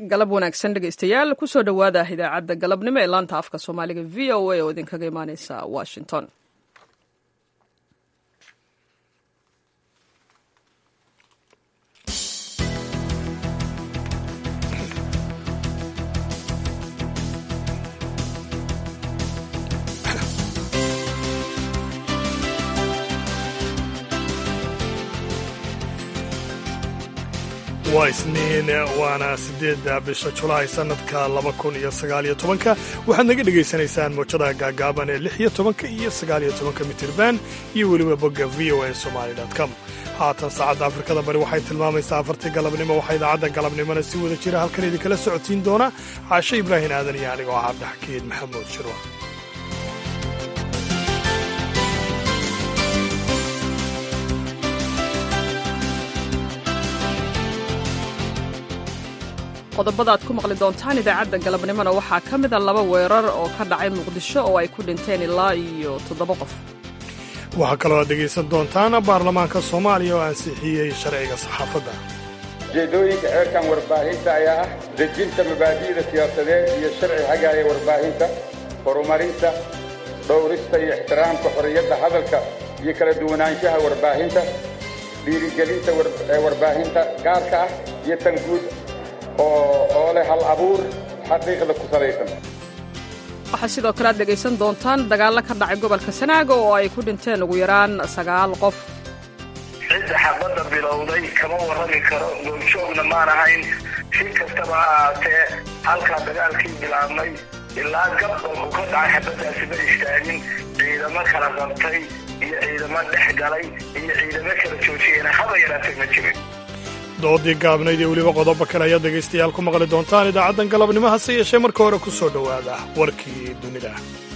galab wanaagsan dhegaystayaal kusoo dhowaada idaacadda galabnimo ee laanta afka soomaaliga v o a oo idinkaga imaaneysa washington waa isniin waana siddeedda bisha julaay sannadka laba kun iyo sagaaliyo tobanka waxaad naga dhegaysanaysaan mowjadaha gaagaaban ee lix iyo tobanka iyo sagaaliyo tobanka mitirban iyo weliba bogga v o a somali com haatan saacadda afrikada bari waxay tilmaamaysaa afartii galabnimo waxaa idaacadda galabnimona si wada jira halkan idinkala socodsiin doona caashe ibraahin aadan iyo anigoo ah cabdixakiin maxamuud shirwa qodobada aad ku maqli doontaan idaacadda galabnimona waxaa ka mida laba weerar oo ka dhacay muqdisho oo ay ku dhinteen ilaa iyo toddoba qof waxaa kaloo aad dhegaysan doontaan baarlamaanka soomaaliya oo ansixiyey sharciga saxaafadda ujeeddooyinka xeerkan warbaahinta ayaa ah dejinta mabaadi'da siyaasadeed iyo sharci hagaaya warbaahinta horumarinta dhowrista iyo ixtiraamka xorriyadda hadalka iyo kala duwanaanshaha warbaahinta dhiirigelinta warbaahinta gaarka ah iyo tan guud oo leh hal abuur xaqiiqda ku salaysan waxaa sidoo kale aad dhegaysan doontaan dagaallo ka dhacay gobolka sanaago oo ay ku dhinteen ugu yaraan sagaal qof cidda xabadda bilowday kama warrami karo goobjoogna maan ahayn si kastaba ha ahaatee halkaa dagaalkii bilaabmay ilaa gabbalku ka dhacay xabaddaasi ma istaagin ciidamo kala qabtay iyo ciidamo dhex galay iyo ciidamo kala joojiyena haba yaraatay ma jirin doodii gaabnayd iyo weliba qodobo kale ayaad dhegaystayaal ku maqli doontaan idaacaddan galabnimo hase yeeshee marka hore ku soo dhowaada warkii dunida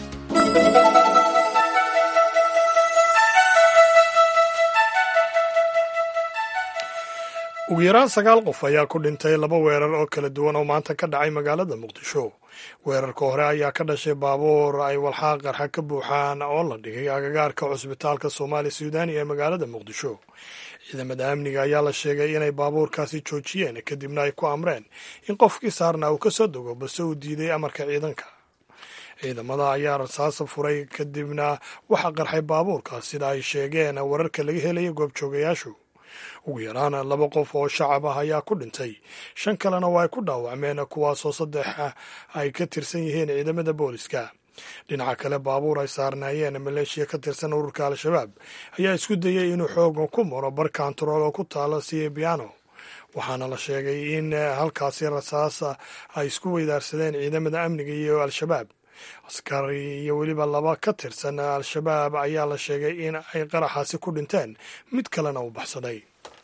ugu yaraan sagaal qof ayaa ku dhintay laba weerar oo kala duwan oo maanta ka dhacay magaalada muqdisho weerarka hore ayaa ka dhashay baabuur ay walxaa qarxa ka buuxaan oo la dhigay agagaarka cusbitaalka soomaali suudani ee magaalada muqdisho ciidamada amniga ayaa la sheegay inay baabuurkaasi joojiyeen kadibna ay ku amreen in qofkii saarnaa uu ka soo dego balse uu diiday amarka ciidanka ciidamada ayaa rasaasa furay kadibna waxaa qarxay baabuurkaas sida ay sheegeen wararka laga helaya goobjoogayaashu ugu yaraan laba qof oo shacab ah ayaa ku dhintay shan kalena waa ay ku dhaawacmeen kuwaasoo saddex ay ka tirsan yihiin ciidamada booliska dhinaca kale baabuur ay saarnaayeen maleeshiya ka tirsan ururka al-shabaab ayaa isku dayay inuu xooga ku maro bar kantarool oo ku taala siebiano waxaana la sheegay in halkaasi rasaasa ay isku weydaarsadeen ciidamada amniga iyo al-shabaab askari iyo weliba laba ka tirsan al-shabaab ayaa la sheegay in ay qaraxaasi ku dhinteen mid kalena uu baxsaday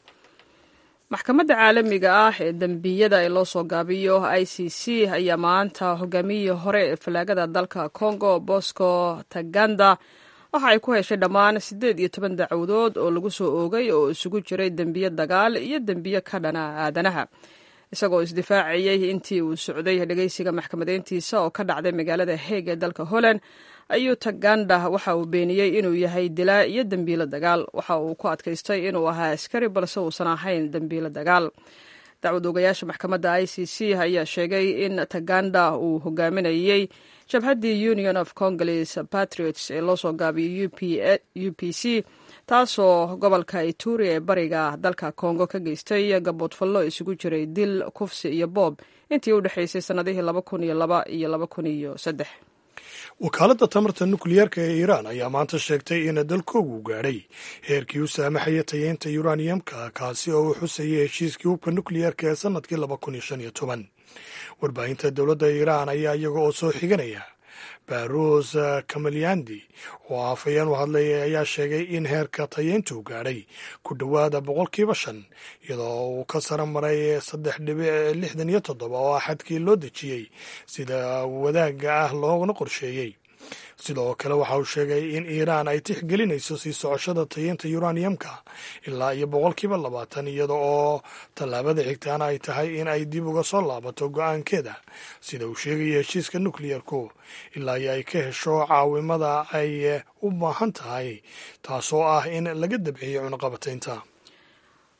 maxkamadda caalamiga ah ee dembiyada ee loo soo gaabiyo i c c ayaa maanta hogaamiyihii hore ee falaagada dalka congo bosco taganda waxa ay ku heshay dhammaan siddeed iyo toban dacwadood oo lagu soo oogay oo isugu jiray dembiyo dagaal iyo dembiyo ka dhana aadanaha isagoo isdifaacayey intii uu socday dhegeysiga maxkamadeyntiisa oo ka dhacday magaalada heeg ee dalka holland ayuu taganda waxa uu beeniyey inuu yahay dilaa iyo dembiilo dagaal waxa uu ku adkaystay inuu ahaa askari balse uusan ahayn dembiilo dagaal dacwad ogayaasha maxkamadda i c c ayaa sheegay in taganda uu hogaaminayey jabhaddii union of congolese patriots ee loo soo gaabiyey u p c taasoo gobolka ituri ee bariga dalka kongo ka geystay gaboodfallo isugu jiray dil kufsi iyo boob intii u dhexaysay sannadihii laba kun iyo laba iyo laba kun iyo saddex wakaaladda tamarta nukliyeerka ee iiraan ayaa maanta sheegtay in dalkoogu gaadhay heerkii u saamaxaya tayeynta yuraniyamka kaasi oo uu xusayay heshiiskii hubka nukliyeerka ee sannadkii laba kun iyo shan iyo toban warbaahinta dowladda iiraan ayaa iyaga oo soo xiganaya baruus kamalyandi oo afhayeen u hadlay ayaa sheegay in heerka tayeyntuu gaadhay ku dhowaada boqolkiiba shan iyadoo uu ka sara maray saddex dhibic lixdan iyo toddoba oo ah xadkii loo dejiyey sida wadaagga ah loogana qorsheeyey sidoo kale waxa uu sheegay in iiraan ay tixgelinayso sii socoshada tayeynta yuraniyamka ilaa iyo boqolkiiba labaatan iyada oo tallaabada xigtaana ay tahay in ay dib uga soo laabato go-aankeeda sida uu sheegaya heshiiska nukliyerku ilaa iyo ay ka hesho caawimada ay u baahan tahay taasoo ah in laga dabciyo cunaqabataynta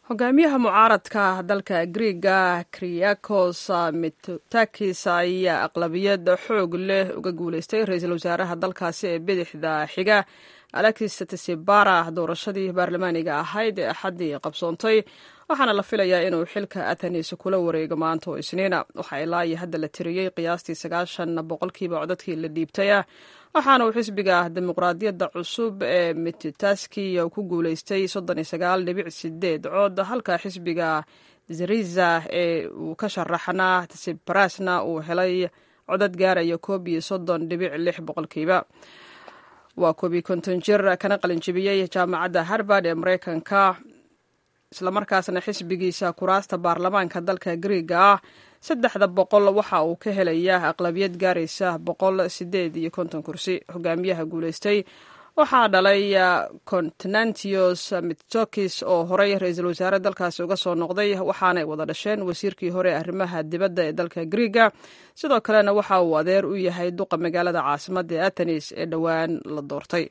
hogaamiyaha mucaaradka dalka griiga kriyakos mitsotakis ayaa aqlabiyad xoog leh uga guuleystay ra-iisul wasaaraha dalkaasi ee bidixda xiga alexis tsibara doorashadii baarlamaaniga ahayd ee axaddii qabsoontay waxaana la filayaa inuu xilka athenis kula wareego maanta oo isniina waxaa ilaa iyo hadda la tiriyey qiyaastii sagaashan boqolkiiba codadkii la dhiibtay ah waxaana uu xisbiga dimuqraadiyadda cusub ee mititaski ku guuleystay soddon iyo sagaal dhibic sideed cod halka xisbiga zariza ee uu ka sharaxnaa tsiprasna uu helay codad gaaraya koob iyo soddon dhibic lix boqolkiiba waa koobiyi konton jir kana qalinjibiyey jaamacadda harvard ee mareykanka islamarkaasna xisbigiisa kuraasta baarlamaanka dalka griiga ah saddexda boqol waxa uu ka helayaa aqlabiyad gaaraysa boqol sideed iyo konton kursi hogaamiyaha guuleystay waxaa dhalay continantios mitsokis oo horey ra-iisul wasaare dalkaasi uga soo noqday waxaanay wada dhasheen wasiirkii hore arrimaha dibadda ee dalka griiga sidoo kalena waxa uu adeer u yahay duqa magaalada caasimadda ee athenis ee dhowaan la doortay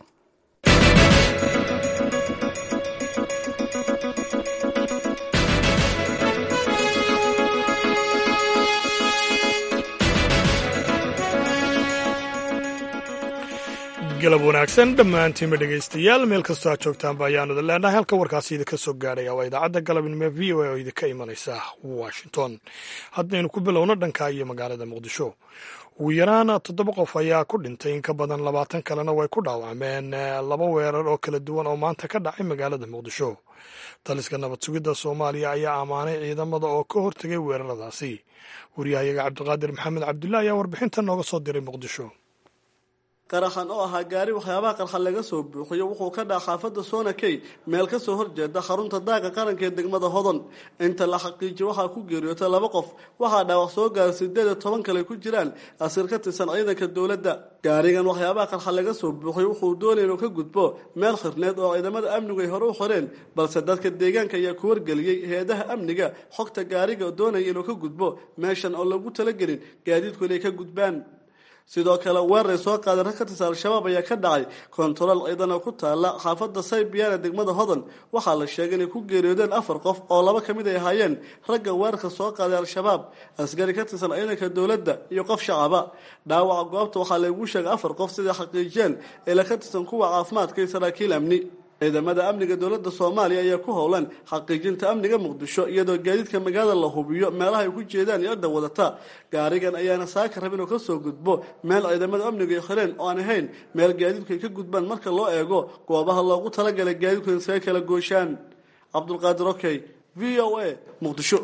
galab wanaagsan dhammaantiinba dhegaystayaal meel kastoo aad joogtaanba ayaanu idin leenahay halka warkaasi idinka soo gaadhaya waa idaacadda galabnimo v o a oo idinka imanaysa washington haddaynu ku bilowno dhanka iyo magaalada muqdisho ugu yaraan toddoba qof ayaa ku dhintay in ka badan labaatan kalena way ku dhaawacmeen laba weerar oo kala duwan oo maanta ka dhacay magaalada muqdisho taliska nabad sugidda soomaaliya ayaa ammaanay ciidamada oo ka hortegay weeraradaasi wariyahayaga cabdiqaadir maxamed cabdullahi ayaa warbixintan nooga soo diray muqdisho qaraxan oo ahaa gaari waxyaabaha qarxan laga soo buuxiyo wuxuu ka dhaca xaafadda soonakey meel ka soo horjeeda xarunta daaqa qaranka ee degmada hodon inta la xaqiijiyo waxaa ku geeriyootay laba qof waxaa dhaawac soo gaara sideed iyo toban kale ku jiraan asiir ka tirsan ciidanka dowladda gaarigan waxyaabaha qarxan laga soo buuxiyo wuxuu doonaya inuu ka gudbo meel khirneed oo ciidamada amnigu ay hore u xoreen balse dadka deegaanka ayaa ku wargeliyey hay-adaha amniga xogta gaariga doonaya inuu ka gudbo meeshan oo lagu talagelin gaadiidku inay ka gudbaan sidoo kale weerar soo qaaday rag ka tirsan al-shabaab ayaa ka dhacay kontarool ciidan oo ku taala xaafadda saybiyan ee degmada hodan waxaa la sheegay inay ku geeriyoodeen afar qof oo laba ka mid ay ahaayeen ragga weerarka soo qaaday al-shabaab askari ka tirsan ciidanka dowladda iyo qof shacaba dhaawaca goobta waxaa lagu sheegay afar qof siday xaqiijiyeen ila ka tirsan kuwa caafimaadka iyo saraakiil amni ciidamada amniga dowladda soomaaliya ayaa ku howlan xaqiijinta amniga muqdisho iyadoo gaadiidka magaalada la hubiyo meelaha ay ku jeedaan iyo cidda wadata gaarigan ayaana saaka rab inuu ka soo gudbo meel ciidamada amnigu ay xireen oo aan ahayn meel gaadiidku ay ka gudbaan marka loo eego goobaha loogu talagalay gaadiidku in iskaga kala gooshaan cabdulqaadir okey v o a muqdisho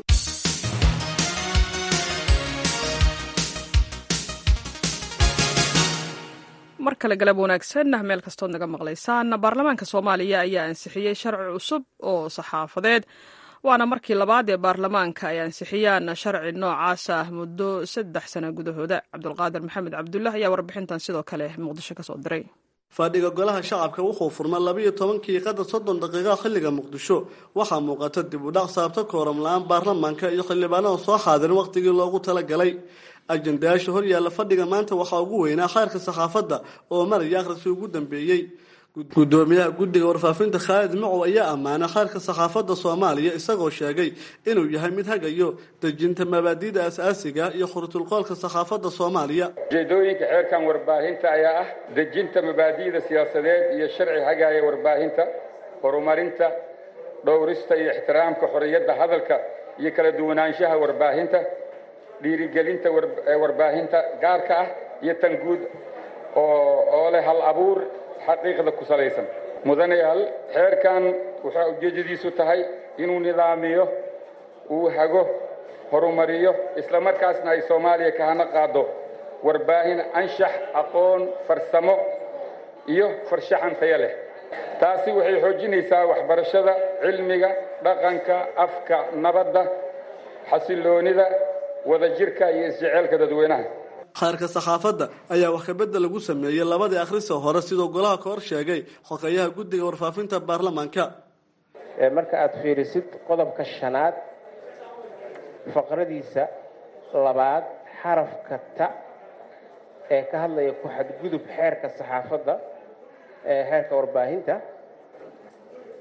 mar kale galab wanaagsan meel kastood naga maqlaysaan baarlamaanka soomaaliya ayaa ansixiyey sharci cusub oo saxaafadeed waana markii labaad ee baarlamaanka ay ansixiyaan sharci noocaas ah muddo saddex sano gudahooda cabdulqaadir maxamed cabdullah ayaa warbixintan sidoo kale muqdisho kasoo diray fadhiga golaha shacabka wuxuu furma labiiyo tobankii qadar soddon daqiiqa xilliga muqdisho waxaa muuqata dib u dhac saabta kooram la-aan baarlamaanka iyo xildhibaanada soo xaadirin wakhtigii loogu talagalay ajendayaasha horyaalla fadhiga maanta waxaa ugu weynaa khayrka saxaafadda oo maraya akhriskii ugu dambeeyey gudoomiyaha guddiga warfaafinta khaalid macow ayaa ammaanay khayrka saxaafadda soomaaliya isagoo sheegay inuu yahay mid hagayo dejinta mabaadi'da asaasiga iyo khurutulqoolka saxaafadda soomaaliya ujeedooyinka xeerkan warbaahinta ayaa ah dejinta mabaadi'da siyaasadeed iyo sharci hagaaya warbaahinta horumarinta dhowrista iyo ixtiraamka xorriyadda hadalka iyo kala duwanaanshaha warbaahinta dhiirigelinta warbaahinta gaarka ah iyo tan guud oo leh hal abuur xaqiiqda ku salaysan mudanayaal xeerkan waxaa ujeeddadiisu tahay inuu nidaamiyo uu hago horumariyo isla markaasna ay soomaaliya ka hana qaado warbaahin anshax aqoon farsamo iyo farshaxan tayo leh taasi waxay xoojinaysaa waxbarashada cilmiga dhaqanka afka nabadda xasilloonida wadajirka iyo isjeceelka dadweynaha khayrka saxaafadda ayaa wax kabedel lagu sameeyey labadii akhrisa hore sidoo golaha ka hor sheegay xogeyaha guddiga warfaafinta baarlamaanka marka aada fiirisid qodobka shanaad faqradiisa labaad xarafka ta ee ka hadlaya ku xadgudub xeerka saxaafadda ee xeerka warbaahinta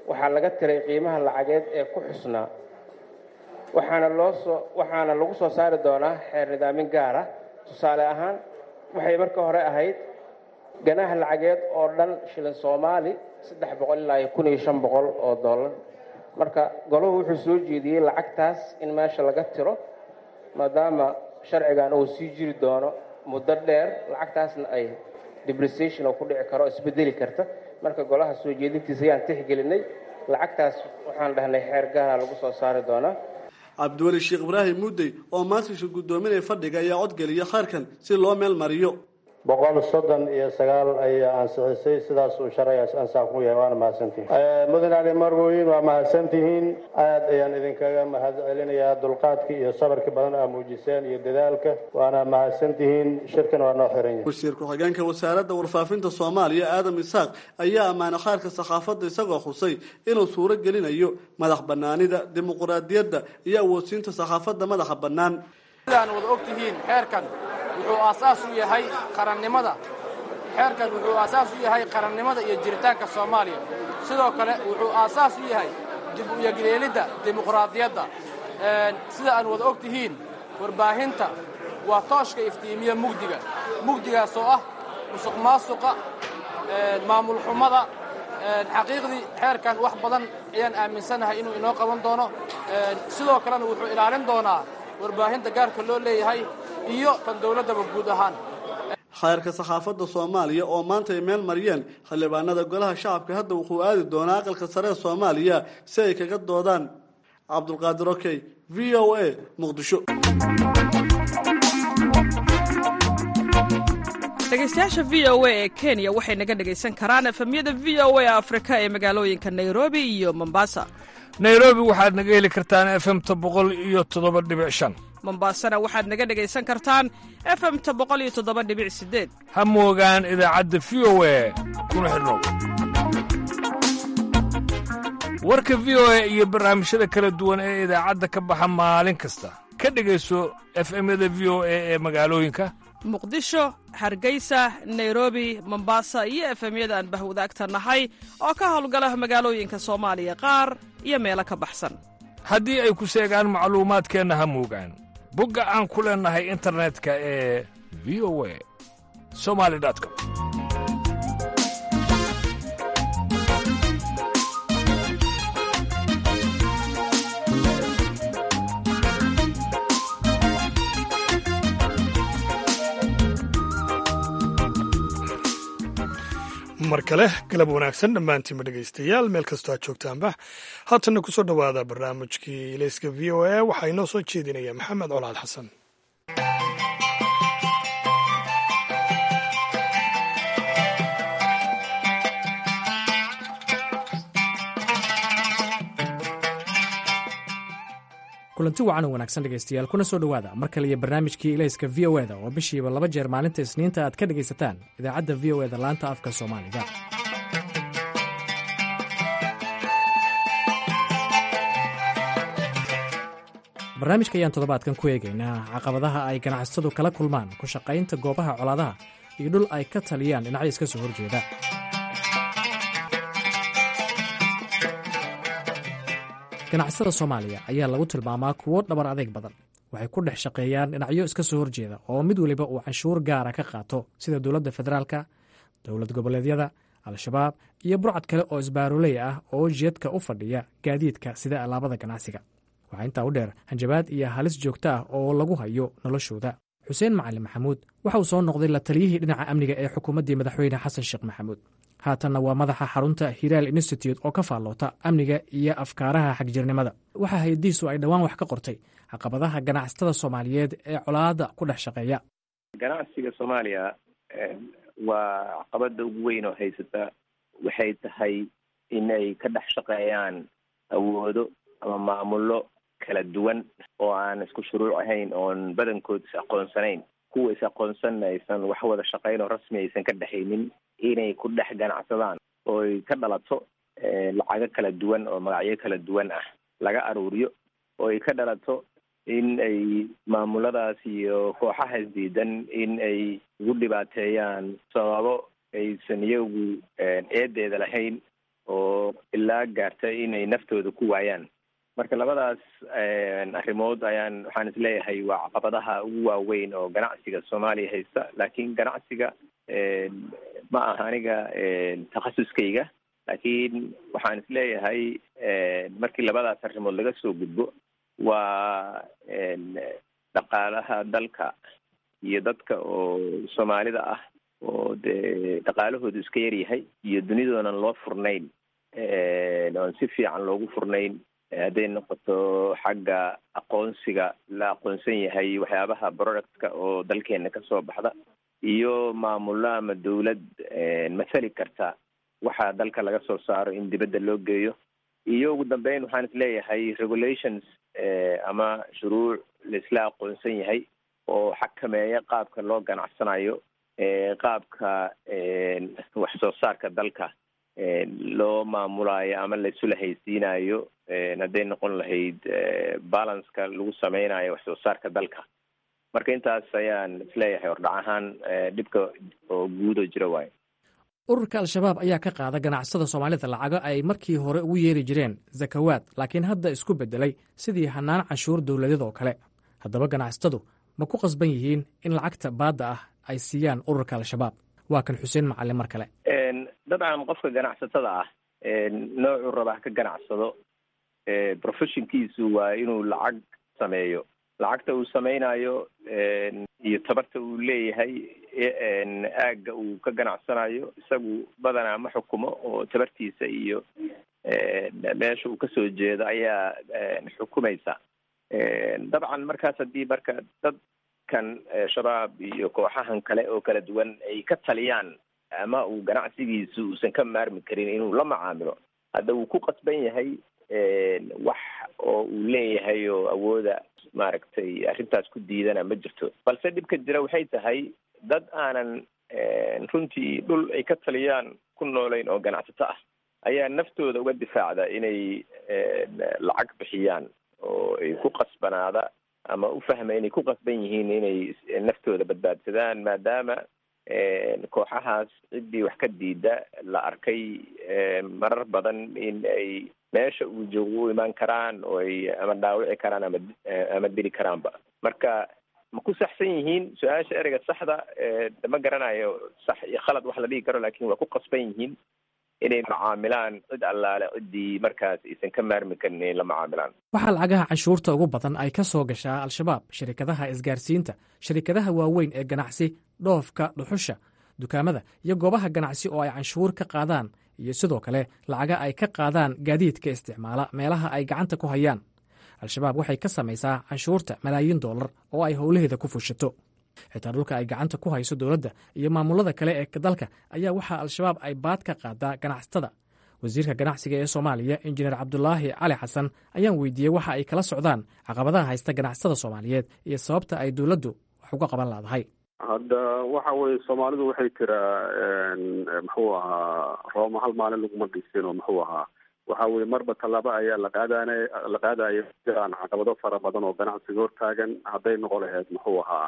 waxaa laga tiray qiimaha lacageed ee ku xusnaa waxaana loo soo waxaana lagu soo saari doonaa xeer nidaamin gaar ah tusaale ahaan waxay marka hore ahayd ganaha lacageed oo dhan shilin soomaali saddex boqol ilaa iyo kun iyo shan boqol oo dollar marka golahu wuxuu soo jeediyey lacagtaas in meesha laga tiro maadaama sharcigan uu sii jiri doono muddo dheer lacagtaasna ay depreciation oo ku dhici karo isbedeli karta marka golaha soo jeedintiisa ayaan tixgelinay lacagtaas waxaan dhahnay xeer gaara lagu soo saari doonaa cabdiweli sheekh ibraahim muddey oo maantiisha guddoominaya fadhiga ayaa codgeliya khayrkan si loo meel mariyo boqol soddon iyo sagaal ayaa ansixisay sidaasuu sharcigaas ansax ku yahay waana mahadsantihin mudane ali marwoyin waa mahadsantihiin aad ayaan idinkaga mahad celinayaa dulqaadkii iyo sabarkii badan aa muujiseen iyo dadaalka waana mahadsantihiin shirkan waa noo xiran yahay wasiir ku-xigeenka wasaaradda warfaafinta soomaaliya aadam isaaq ayaa ammaanay khayrka sakhaafadda isagoo xusay inuu suuro gelinayo madax banaanida dimuquraadiyadda iyo awoodsiinta sakhaafadda madaxa bannaan sidaan wada og tihiin xeerkan wuxuu aasaas u yahay qarannimada xeerkan wuxuu aasaas u yahay qarannimada iyo jiritaanka soomaaliya sidoo kale wuxuu aasaas u yahay dib u yegleelidda dimuqraadiyadda sida aan wada og tihiin warbaahinta waa tooshka iftiimiya mugdiga mugdigaas oo ah musuq maasuqa maamul xumada xaqiiqdii xeerkan wax badan ayaan aaminsanahay inuu inoo qaban doono sidoo kalena wuxuu ilaalin doonaa warbaahinta gaarka loo leeyahay iyo tan dowladdaba guud ahaan khayrka sakhaafadda soomaaliya oo maanta ay meel mariyeen xildhibaanada golaha shacabka hadda wuxuu aadi doonaa aqalka sare ee soomaaliya si ay kaga doodaan cabdulqaadir okey v o a muqdisho dhegeystayaasha v o a ee kenya waxay naga dhegaysan karaan efemyada v o a afrika ee magaalooyinka nairobi iyo mombasa nairobi waxaad naga heli kartaan efemta boqol iyo toddoba dhibic shan mombasana waxaad naga dhegaysan kartaan efemta boqol iyo toddoba dhibic sideed ha moogaan idaacadda v o a kuna xidhnow warka v o a iyo barnaamijyada kala duwan ee idaacadda ka baxa maalin kasta ka dhegayso efemyada v o a ee magaalooyinka muqdisho hargeysa nairobi mombasa iyo efemyada aan bahwadaagta nahay oo ka howlgala magaalooyinka soomaaliya qaar iyo meelo ka baxsan haddii ay ku seegaan macluumaadkeenna ha moogaan bogga aan ku leennahay internetka ee v o a somali com mar kale galab wanaagsan dhammaantiinba dhegaystayaal meel kastoo aad joogtaanba haatanna ku soo dhowaada barnaamijkii ilayska v o a waxaa inoo soo jeedinaya maxamed colaad xasan kulanti wacan oo wanaagsan dhegaystayaal kuna soo dhowaada mar kale iyo barnaamijkii ilayska v o eda oo bishiiba laba jeer maalinta isniinta aad ka dhegaysataan idaacadda v o eda laanta afka soomaaliga barnaamijka ayaan toddobaadkan ku eegaynaa caqabadaha ay ganacsatadu kala kulmaan ku shaqaynta goobaha colaadaha iyo dhul ay ka taliyaan dhinacyo iska soo horjeeda ganacsada soomaaliya ayaa lagu tilmaamaa kuwo dhabar adeeg badan waxay ku dhex shaqeeyaan dhinacyo iska soo horjeeda oo mid weliba uu canshuur gaara ka qaato sida dowladda federaalka dowlad goboleedyada al-shabaab iyo burcad kale oo isbaaroley ah oo jeedka u fadhiya gaadiidka sida alaabada ganacsiga waxaa intaa u dheer hanjabaad iyo halis joogto ah oo lagu hayo noloshooda xuseen macalin maxamuud waxa uu soo noqday la taliyihii dhinaca amniga ee xukuumaddii madaxweyne xasan sheekh maxamuud haatanna waa madaxa xarunta hiraal institute oo ka faalloota amniga iyo afkaaraha xagjirnimada waxaa hay-addiisu ay dhowaan wax ka qortay caqabadaha ganacsatada soomaaliyeed ee colaadda ku dhex shaqeeya ganacsiga soomaaliya waa caqabada ugu weyn oo haysata waxay tahay inay ka dhex shaqeeyaan awoodo ama maamulo kala duwan oo aan isku shuruuc ahayn oon badankood is aqoonsanayn kuwa is aqoonsanna aysan wax wada shaqayn oo rasmi aysan ka dhexaynin inay ku dhex ganacsadaan ooy ka dhalato lacago kala duwan oo magacyo kala duwan ah laga aruuriyo oo ay ka dhalato in ay maamuladaas iyo kooxaha isdiidan in ay ugu dhibaateeyaan sababo aysan iyagu eedeeda lahayn oo ilaa gaarta inay naftooda ku waayaan marka labadaas arrimood ayaan waxaan isleeyahay waa caqabadaha ugu waaweyn oo ganacsiga soomaaliya haysta laakiin ganacsiga ma aha aniga takhasuskayga laakiin waxaan isleeyahay markii labadaas arrimood laga soo gudbo waa dhaqaalaha dalka iyo dadka oo soomaalida ah oo dee dhaqaalahoodu iska yaryahay iyo dunidoonan loo furnayn oon si fiican loogu furnayn hadday noqoto xagga aqoonsiga la aqoonsan yahay waxyaabaha productka oo dalkeena kasoo baxda iyo maamullo ama dawlad mathali karta waxa dalka laga soo saaro in dibadda loo geeyo iyo ugu dambeyn waxaan isleeyahay regulations ama shuruuc laisla aqoonsan yahay oo xakameeya qaabka loo ganacsanayo qaabka wax soo saarka dalka loo maamulayo ama laisula haysiinayo hadday noqon lahayd balanceka lagu sameynayo wax soo saarka dalka marka intaas ayaan isleeyahay hordhac ahaan dhibka oo guudoo jira waayo ururka al-shabaab ayaa ka qaada ganacsada soomaalida lacago ay markii hore ugu yeeri jireen zakawaad laakiin hadda isku beddelay sidii hanaan canshuur dowladeed oo kale haddaba ganacsatadu ma ku qasban yihiin in lacagta baadda ah ay siiyaan ururka al-shabaab waa kan xuseen macalin mar kale dabcan qofka ganacsatada ah noocuu rabaa ka ganacsado professionkiisu waa inuu lacag sameeyo lacagta uu sameynayo iyo tabarta uu leeyahay aagga uu ka ganacsanayo isagu badanaa ma xukumo oo tabartiisa iyo meesha uu kasoo jeedo ayaa xukumaysa dabcan markaas haddii marka dadkan shabaab iyo kooxahan kale oo kala duwan ay ka taliyaan ama uu ganacsigiisu uusan ka maarmi karin inuu la macaamilo hadda wuu ku qasban yahay wax oo uu leeyahay oo awooda maaragtay arrintaas ku diidana ma jirto balse dhibka jira waxay tahay dad aanan runtii dhul ay ka taliyaan ku noolayn oo ganacsato ah ayaa naftooda uga difaacda inay lacag bixiyaan oo ay ku qasbanaada ama u fahma inay ku qasban yihiin inay naftooda badbaadsadaan maadaama kooxahaas ciddii wax ka diida la arkay marar badan in ay meesha uu joogo u imaan karaan oo ay ama dhaawici karaan ama ama dili karaanba marka ma ku saxsan yihiin su-aasha ereyga saxda ma garanayo sax iyo khalad wax la dhigi karo lakin waa ku qasban yihiin inay macaamilaan cid allaale ciddii markaas aysan ka maarmi karin inay la macaamilaan waxaa lacagaha canshuurta ugu badan ay ka soo gashaa al-shabaab shirikadaha isgaarsiinta shirikadaha waaweyn ee ganacsi dhoofka dhuxusha dukaamada iyo goobaha ganacsi oo ay canshuur ka qaadaan iyo sidoo kale lacaga ay ka qaadaan gaadiidka isticmaala meelaha ay gacanta ku hayaan al-shabaab waxay ka samaysaa canshuurta malaayiin dollar oo ay howlaheeda ku fushato xitaa dhulka ay gacanta ku hayso dowladda iyo maamulada kale ee dalka ayaa waxaa al-shabaab ay baad ka qaadaa ganacsatada wasiirka ganacsiga ee soomaaliya injineer cabdulaahi cali xasan ayaan weydiiyey waxa ay kala socdaan caqabadaha haysta ganacsatada soomaaliyeed iyo sababta ay dowladdu wax uga qaban laadahay hadda waxa weye soomaalidu waxay tiraa muxuu ahaa rooma hal maalin laguma dhisin oo muxuu ahaa waxa weye marba tallaabo ayaa la qaadaana la qaadaya jiraan caqabado fara badan oo ganacsiga hortaagan hadday noqon lahayd muxuu ahaa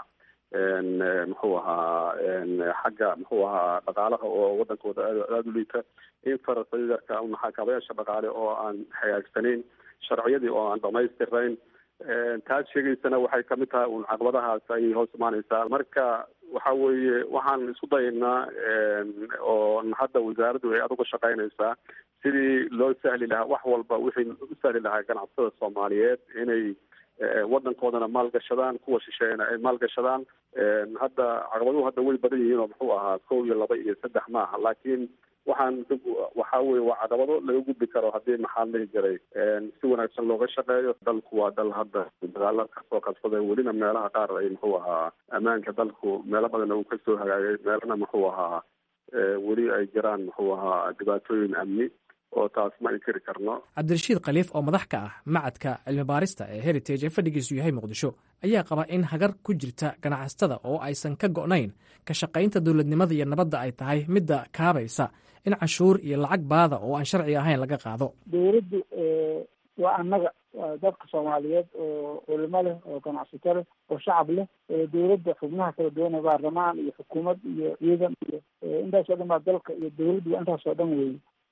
muxuu ahaa xagga muxuu ahaa dhaqaalaha oo wadankooda aada u liita in farasaydarka maxaakabayaasha dhaqaale oo aan hagaagsanayn sharciyadii oo aan dhamaystirayn taas sheegaysana waxay kamid tahay un caqabadahaas ayay hoos imaaneysaa marka waxa weeye waxaan isku dayaynaa oo hadda wasaaraddu ay aduga shaqaynaysaa sidii loo sahli lahaa wax walba wixii u sahli lahaa ganacsatada soomaaliyeed inay wadankoodana maalgashadaan kuwa shisheeyana ay maalgashadaan hadda caqabaduhu hadda way badan yihiin oo muxuu ahaa kow iyo laba iyo saddex maaha laakiin waxaan waxa weye waa caqabado laga gudbi karo haddii maxaa dhihi jiray si wanaagsan looga shaqeeyo dalku waa dal hadda dagaalo kasoo qabsaday welina meelaha qaar ay muxuu ahaa ammaanka dalku meelo badan uu kasoo hagaagay meelana muxuu ahaa weli ay jiraan muxuu ahaa dhibaatooyin amni oo taas ma inkiri karno cabdirashiid khaliif oo madax ka ah macadka cilmi baarista ee heritage ee fadhigiisu yahay muqdisho ayaa qaba in hagar ku jirta ganacsatada oo aysan ka go'nayn ka shaqaynta dowladnimada iyo nabadda ay tahay midda kaabaysa in canshuur iyo lacag baada oo aan sharci ahayn laga qaado dowladdu waa annaga waa dadka soomaaliyeed oo culimo leh oo ganacsato leh oo shacab leh dowladda xubnaha kala duwan ee baarlamaan iyo xukuumad iyo ciidan iyo intaas oo dhan baa dalka iyo dowladdu waa intaas oo dhan weeye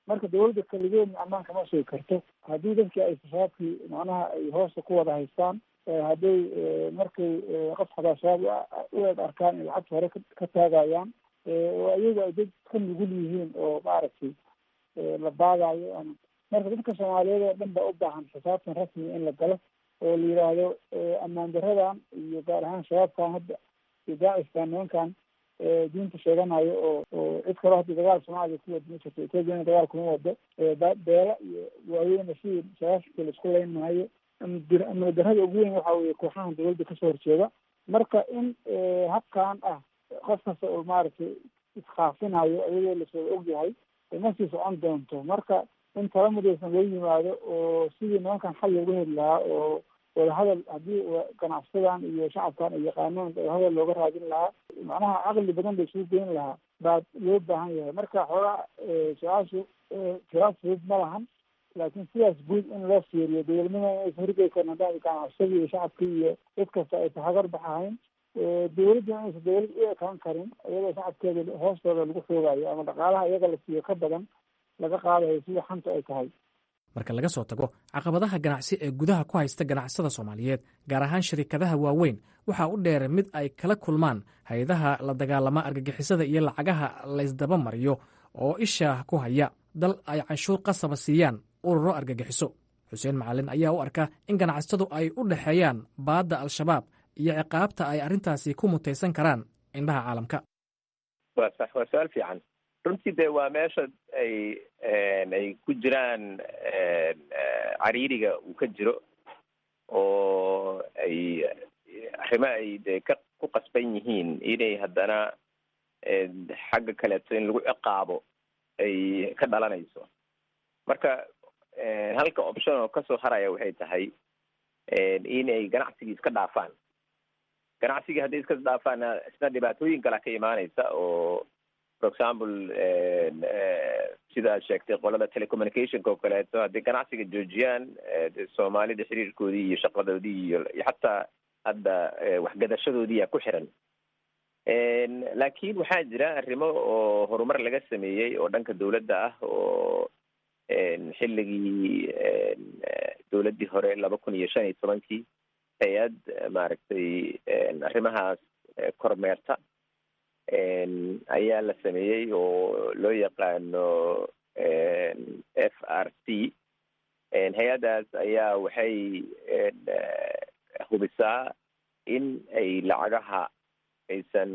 marka dawladda keligeedna ammaanka ma sugi karto haddii dadkii ay shabaabkii macnaha ay hoosta ku wada haystaan hadday markay qof xataa shabaab u eeg arkaan in lacagta hore ka taagayaan oo iyagu ay dad ka nugul yihiin oo maaragtay la baadayo marka dadka soomaaliyeed oo dhan baa u baahan xisaabtan rasmiga in la galo oo la yidhaahdo ammaan daradan iyo gaar ahaan shabaabkan hadda iyo daaciskan nimankan diinta sheeganayo oo oo cid kaloo hadda dagaal soomaaliya ku wada ma jirto ethoopiana dagaal kuma wado beela iyo waaweyna sidii shabaabka laisku leyn maayo amni darada ugu weyn waxa weye kooxahan dawladda kasoo horjeeda marka in habkan ah qof kasta oo maaragtay iskaafinayo iyadoo lasoo ogyahay ma sii socon doonto marka in tala midaysan loo yimaado oo sidii nimankan xal looga heli lahaa oo wadahadal haddii ganacsadan iyo shacabkan ay yaqaanaan wadahadal looga raadin lahaa macnaha caqli badan la isugu geyn lahaa baa loo baahan yahay marka xoogaa su-aashu tiraad fudud ma lahan laakiin sidaas guud in loo fiiriyo dowladnima inaysa horgey karin haddaan ganacsadii iyo shacabkii iyo cid kasta aysa hagar baxahayn dawladda inaysa dawlad u ekaan karin iyadoo shacabkeeda hoostooda lagu xoogayo ama dhaqaalaha iyaga la siiyo ka badan laga qaadayo sida xanta ay tahay marka laga soo tago caqabadaha ganacsi ee gudaha ku haysta ganacsada soomaaliyeed gaar ahaan shirikadaha waaweyn waxaa u dheer mid ay kala kulmaan hay-adaha la dagaalama argagixisada iyo lacagaha laysdaba mariyo oo isha ku haya dal ay canshuur qasaba siiyaan ururo argagixiso xuseen macalin ayaa u arka in ganacsatadu ay u dhexeeyaan baadda al-shabaab iyo ciqaabta ay arrintaasi ku mutaysan karaan indhaha caalamka waa sax waa su-aal fiican runtii de waa meesha ay ay ku jiraan cariiriga uu ka jiro oo ay arrimo ay de ka ku qasban yihiin inay haddana xagga kaleeto in lagu ciqaabo ay ka dhalanayso marka halka option oo kasoo haraya waxay tahay inay ganacsigii iska dhaafaan ganacsigii hadday iska dhaafaanna isna dhibaatooyin kala ka imaanaysa oo for example sidaad sheegtay qolada telecommunicationka oo kaleeto hadday ganacsiga joojiyaan de soomaalida xiriirkoodii iyo shaqadoodii iyo xataa hadda waxgadashadoodiiyaa ku xiran laakiin waxaa jira arrimo oo horumar laga sameeyey oo dhanka dawladda ah oo xilligii dawladdii hore laba kun iyo shan iyo tobankii hay-ad maaragtay arrimahaas kormeerta ayaa la sameeyey oo loo yaqaano f r c hay-addaas ayaa waxay hubisaa in ay lacagaha aysan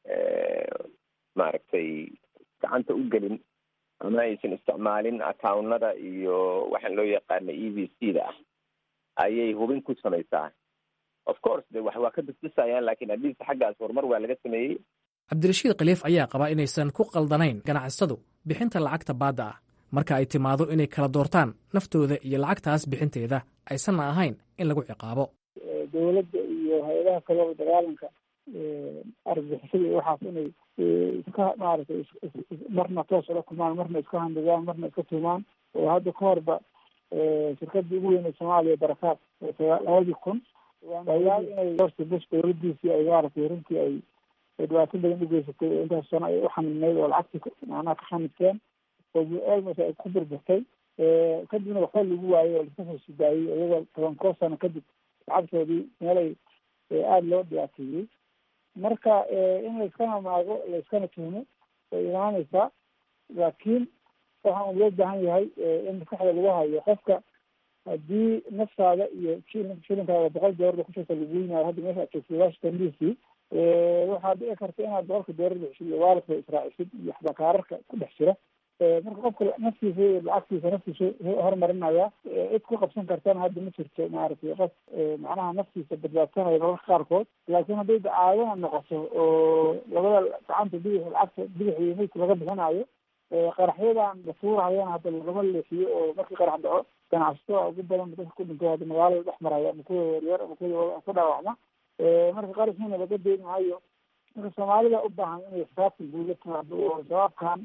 maaragtay gacanta u gelin ama aysan isticmaalin accounada iyo waxaan loo yaqaano e v c da ah ayay hubin ku samaysaa of course de wax waa ka bisbisayaan lakin adliist xaggaas horumar waa laga sameeyey cabdirashiid khaliif ayaa qabaa inaysan ku qaldanayn ganacsatadu bixinta lacagta baadda ah marka ay timaado inay kala doortaan naftooda iyo lacagtaas bixinteeda aysanna ahayn in lagu ciqaabo dawladda iyo hay-adaha kaleo dagaalanka argagixisada iyo waxaas inay iska maaragtay marna toos ula kulmaan marna iska handadaan marna iska tuumaan oo hadda ka horba shirkadii ugu weynay soomaaliya barakaad labadii kun ayaal inay horta bush dawladiisii ay maaragtay runtii ay dhibaato badan ugeysatay oo intaas sano ay uxamilnayd oo lacagtii macnaha ka xamilteen oo almost ay ku burburtay kadibna waxba lagu waayey oo laska soo sidaayey iyagoo toban koo sano kadib lacagtoodii meelay aada loo dhibaateeyey marka in layskana maago layskana tuhmo way imaaneysaa laakiin waxaan loo baahan yahay in maskaxda lagu hayo qofka haddii naftaada iyo shilinkaada boqol doolarba kushirta lagu yimaayo hadda meesha aad joogtay washington d c waxaa dhici karta inaad boqolka doolar bixisid iyo waalidka israacisid iyo xbakaararka ku dhex jira marka qofka naftiisa iyo lacagtiisa naftiisa horumarinaya cid ku qabsan kartana hadda ma jirto maaragtay qof macnaha naftiisa badbaadsanaya mararka qaarkood laakiin hadday dacaadana noqoto oo labada gacanta bidix lacagta bidix iyo meydka laga bixinayo qaraxyadan la tuurahayana hadda lagama leexiyo oo markii qarax dhaco ganacsatada ugu badan dadka ku dhintay hadda magaalada dhex maraya ama kuwa yaryar ama kuwa ku dhaawacma marka qaraxiina laga deyn maayo marka soomaalida u baahan inay xisaabta guud la timaado oo shabaabkan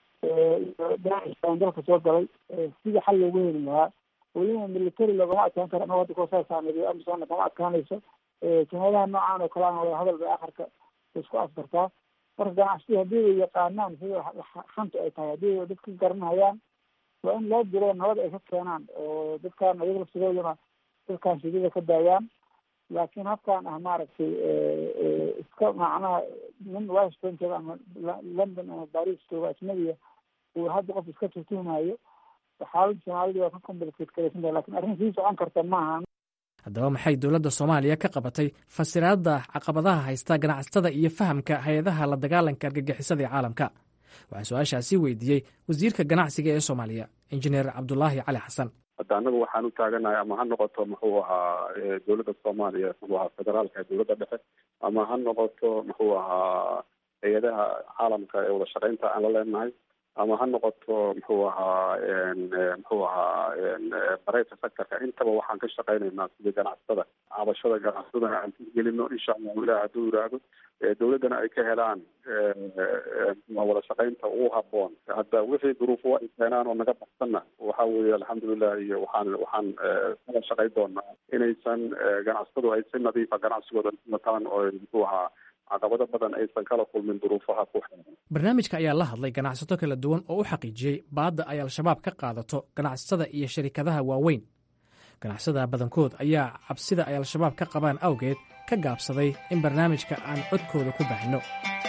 daaciskan dalka soo galay sida xal loogu heli lahaa weliba military loogama adkaan karo anagoo hadda koosaasaaneeyo amisona kama adkaanayso jumadaha noocan oo kaleana wada hadal bay akhirka isku afkartaa marka ganacsatada haddii ay yaqaanaan sida xanta ay tahay haddii dadka garanayaan waa in loo dilo nabad ay ka keenaan oo dadkaan ayaga laftigooduna dadkaan shidida ka daayaan laakiin habkaan ah maaragtay iska macnaha nin washington jooga ama london ama baris jooga ajnabiya uu hadda qof iska tuhtuhmayo xaaladda soomaalida waa ka complicated garaysantahay lakin arrin sii socon karta maaha haddaba maxay dowladda soomaaliya ka qabatay fasiraadda caqabadaha haysta ganacsatada iyo fahamka hay-adaha la dagaalanka argagixisada ee caalamka waxaa su-aashaasi weydiiyey wasiirka ganacsiga ee soomaaliya injineer cabdulaahi cali xasan hadda annaga waxaan u taaganahay ama ha noqoto muxuu ahaa dowladda soomaaliya muxuu ahaa federaalka dowladda dhexe ama ha noqoto muxuu ahaa hay-adaha caalamka ee wada shaqeynta aan la leenahay ama ha noqoto muxuu ahaa muxuu ahaa bareyta sectorka intaba waxaan ka shaqeynaynaa sidii ganacsatada cabashada ganacsadana aan gelino insha allahu ilah hadduu yiraahdo dowladdana ay ka helaan wada shaqeynta ugu haboon hadda wixii duruufo ay keenaan oo naga baxsanna waxa weeye alxamdulilah iyo waxaan waxaan kala shaqey doonaa inaysan ganacsatadu ay si nadiifa ganacsigooda wataan oo muxuu ahaa caqabado badan aysan kala kulmin duruufaha ku xeeran barnaamijka ayaa la hadlay ganacsato kala duwan oo u xaqiijiyey baadda ay al-shabaab ka qaadato ganacsatada iyo sharikadaha waaweyn ganacsatada badankood ayaa cabsida ay al-shabaab ka qabaan awgeed ka gaabsaday in barnaamijka aan codkooda ku baahino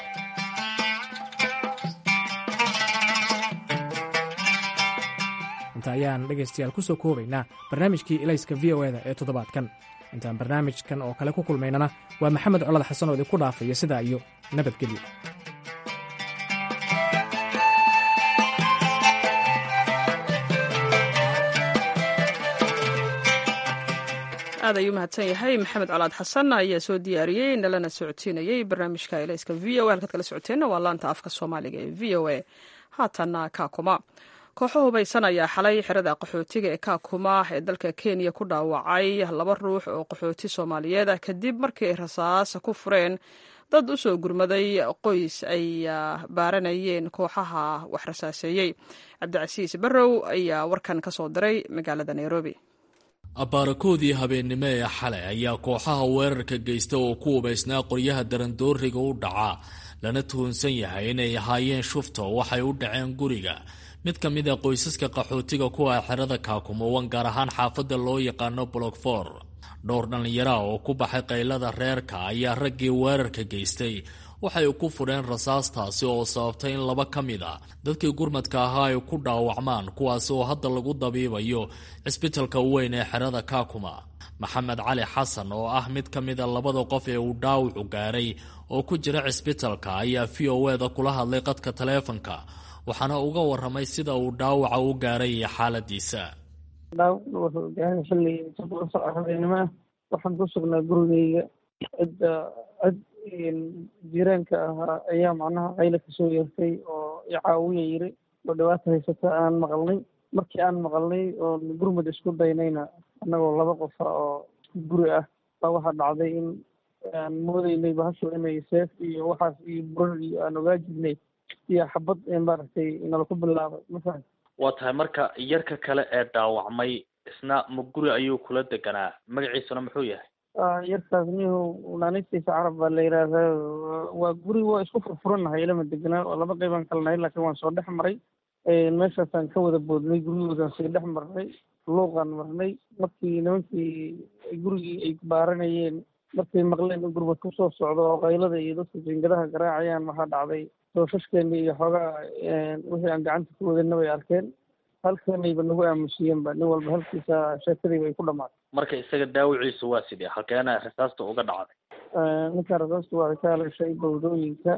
inta ayaan dhegaystayaal ku soo koobaynaa barnaamijkii ilayska v o eda ee toddobaadkan intaan barnaamijkan oo kale ku kulmaynana waa maxamed colad xasan oo idinku dhaafaya sidaa iyo nabadgelyo aad ayuu mahadsan yahay maxamed colaad xasan ayaa soo diyaariyey nalana socodsiinayey barnaamijka ilayska v o a halkaad kala socoteenna waa laanta afka soomaaliga ee v o a haatanna kaakuma kooxo hubaysan ayaa xalay xerada qaxootiga ee kaakuma ee dalka kenya ku dhaawacay laba ruux oo qaxooti soomaaliyeed ah kadib markii ay rasaas ku fureen dad u soo gurmaday qoys ay baaranayeen kooxaha wax rasaaseeyey cabdicasiis barrow ayaa warkan ka soo diray magaalada nairobi abaarakoodii habeennimo ee xalay ayaa kooxaha weerarka geysta oo ku hubaysnaa qoryaha darandooriga u dhaca lana tuhunsan yahay inay ahaayeen shufta waxay u dhaceen guriga mid ka mid a qoysaska qaxootiga kuwa xerada kaakumowan gaar ahaan xaafadda loo yaqaano bolokfor dhowr dhallinyaraha oo ku baxay qaylada reerka ayaa raggii weerarka geystay waxay ku fudheen rasaastaasi oo sababtay in laba ka mid a dadkii gurmadka ahaa ay ku dhaawacmaan kuwaasi oo hadda lagu dabiibayo cisbitalka weyn ee xerada kaakuma maxamed cali xasan oo ah mid ka mid a labada qof ee uu dhaawacu gaaray oo ku jira cisbitalka ayaa v o eda kula hadlay qadka taleefanka waxaana uga waramay sida uu dhaawaca u gaaray iyo xaaladiisa dhaawacna wuxuu gaaray xilli toddoba sac habeenimo ah waxaan ku sugnaa gurigeyga cidda cid jiiraanka ahaa ayaa macnaha qayla kasoo yeertay oo icaawiya yiri oo dhibaata haysata aan maqalnay markii aan maqalnay oo gurmud isku daynayna annagoo laba qofa oo guri ah baa waxaa dhacday in aan moodeynay bahashu inay seef iyo waxaas iyo burar iyo aan ogaa jirnay iyo xabad maaragtay nala ku bilaabay mafahan waa tahay marka yarka kale ee dhaawacmay isna ma guri ayuu kula deganaa magaciisuna muxuu yahay yarkaas nihu naanistiisa carab baa la yidhaahdaa waa guri waa isku furfuranahay ilama deganaa oo laba qeybaan kala nahay laakiin waan soo dhex maray meeshaasaan ka wada boodnay guryahoodaan sii dhex marnay luuqaan marnay markii nimankii gurigii ay baaranayeen markay maqleen in gurmad ku soo socdo oo qaylada iyo dadka jingadaha garaacayaan waxaa dhacday doofashkeeni iyo xoogaa wixii aan gacanta ku wadana bay arkeen halkanayba nagu aamusiyeenba nin walba halkiisa sheekadii bay ku dhamaatay marka isaga daawiciisu waa sidee halkeena rasaasta uga dhacday ninka rasaasta waa ka haleeshay bawdooyinka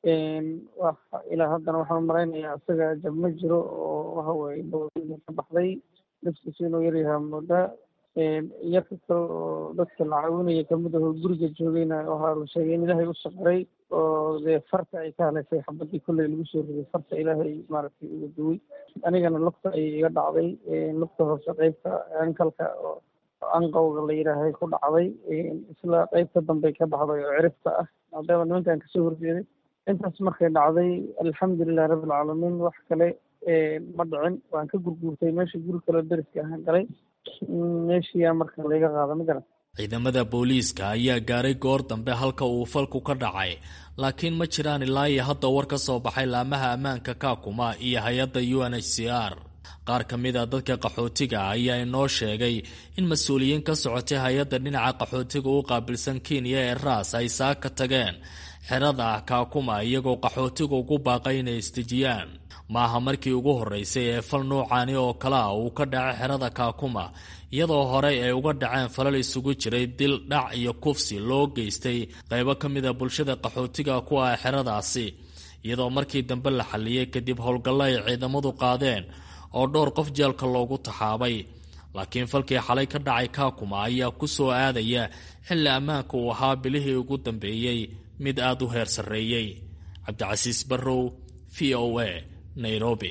ilaa haddana waxaan malaynayaa isaga jab ma jiro oo waxa weye bawdooyinka ka baxday naftiisa inuu yaryahaa moodaa yarka kale oo dadka la caawinaya kamid aho guriga joogayna waxaa la sheegay in ilaahay u saqray oo dee farta ay ka haleeshay xabadii kolley lagu soo riday farta ilaahay maaragtay uga duway anigana lugta ayay iga dhacday lugta hoose qeybta ankalka oo anqowga la yidhaahay ku dhacday isla qeybta dambey ka baxday oo ciribta ah maadaama nimankan kasoo horjeeday intaas markay dhacday alxamdulilah rabbilcaalamiin wax kale ma dhicin waan ka gurguurtay meesha guri kaleo deriska ahaan galay meeshiyaa marka layga qaada ma garan ciidamada booliiska ayaa gaaray goor dambe halka uu falku ka dhacay laakiin ma jiraan ilaa iyo hadda war ka soo baxay laamaha ammaanka kaakuma iyo hay-adda u n h c r qaar ka mid a dadka qaxootiga ayaa inoo sheegay in mas-uuliyiin ka socotay hay-adda dhinaca qaxootiga u qaabilsan kenya ee raas ay saa ka tageen xerada ah kaakuma iyagoo qaxootiga ugu baaqay inay isdejiyaan maaha markii ugu horreysay ee fal nuucaani oo kale ah uu ka dhacay xerada kaakuma iyadoo horey ay uga dhaceen falal isugu jiray dil dhac iyo kufsi loo geystay qaybo ka mid a bulshada qaxootiga kuwa ah xeradaasi iyadoo markii dambe la xalliyey kadib howlgallo ay ciidamadu qaadeen oo dhowr qof jeelka loogu taxaabay laakiin falkii xalay ka dhacay kaakuma ayaa ku soo aadaya xilli ammaanka uu ahaa bilihii ugu dambeeyey mid aada u heer sarreeyey cabdicasiis barrow v o a nairobi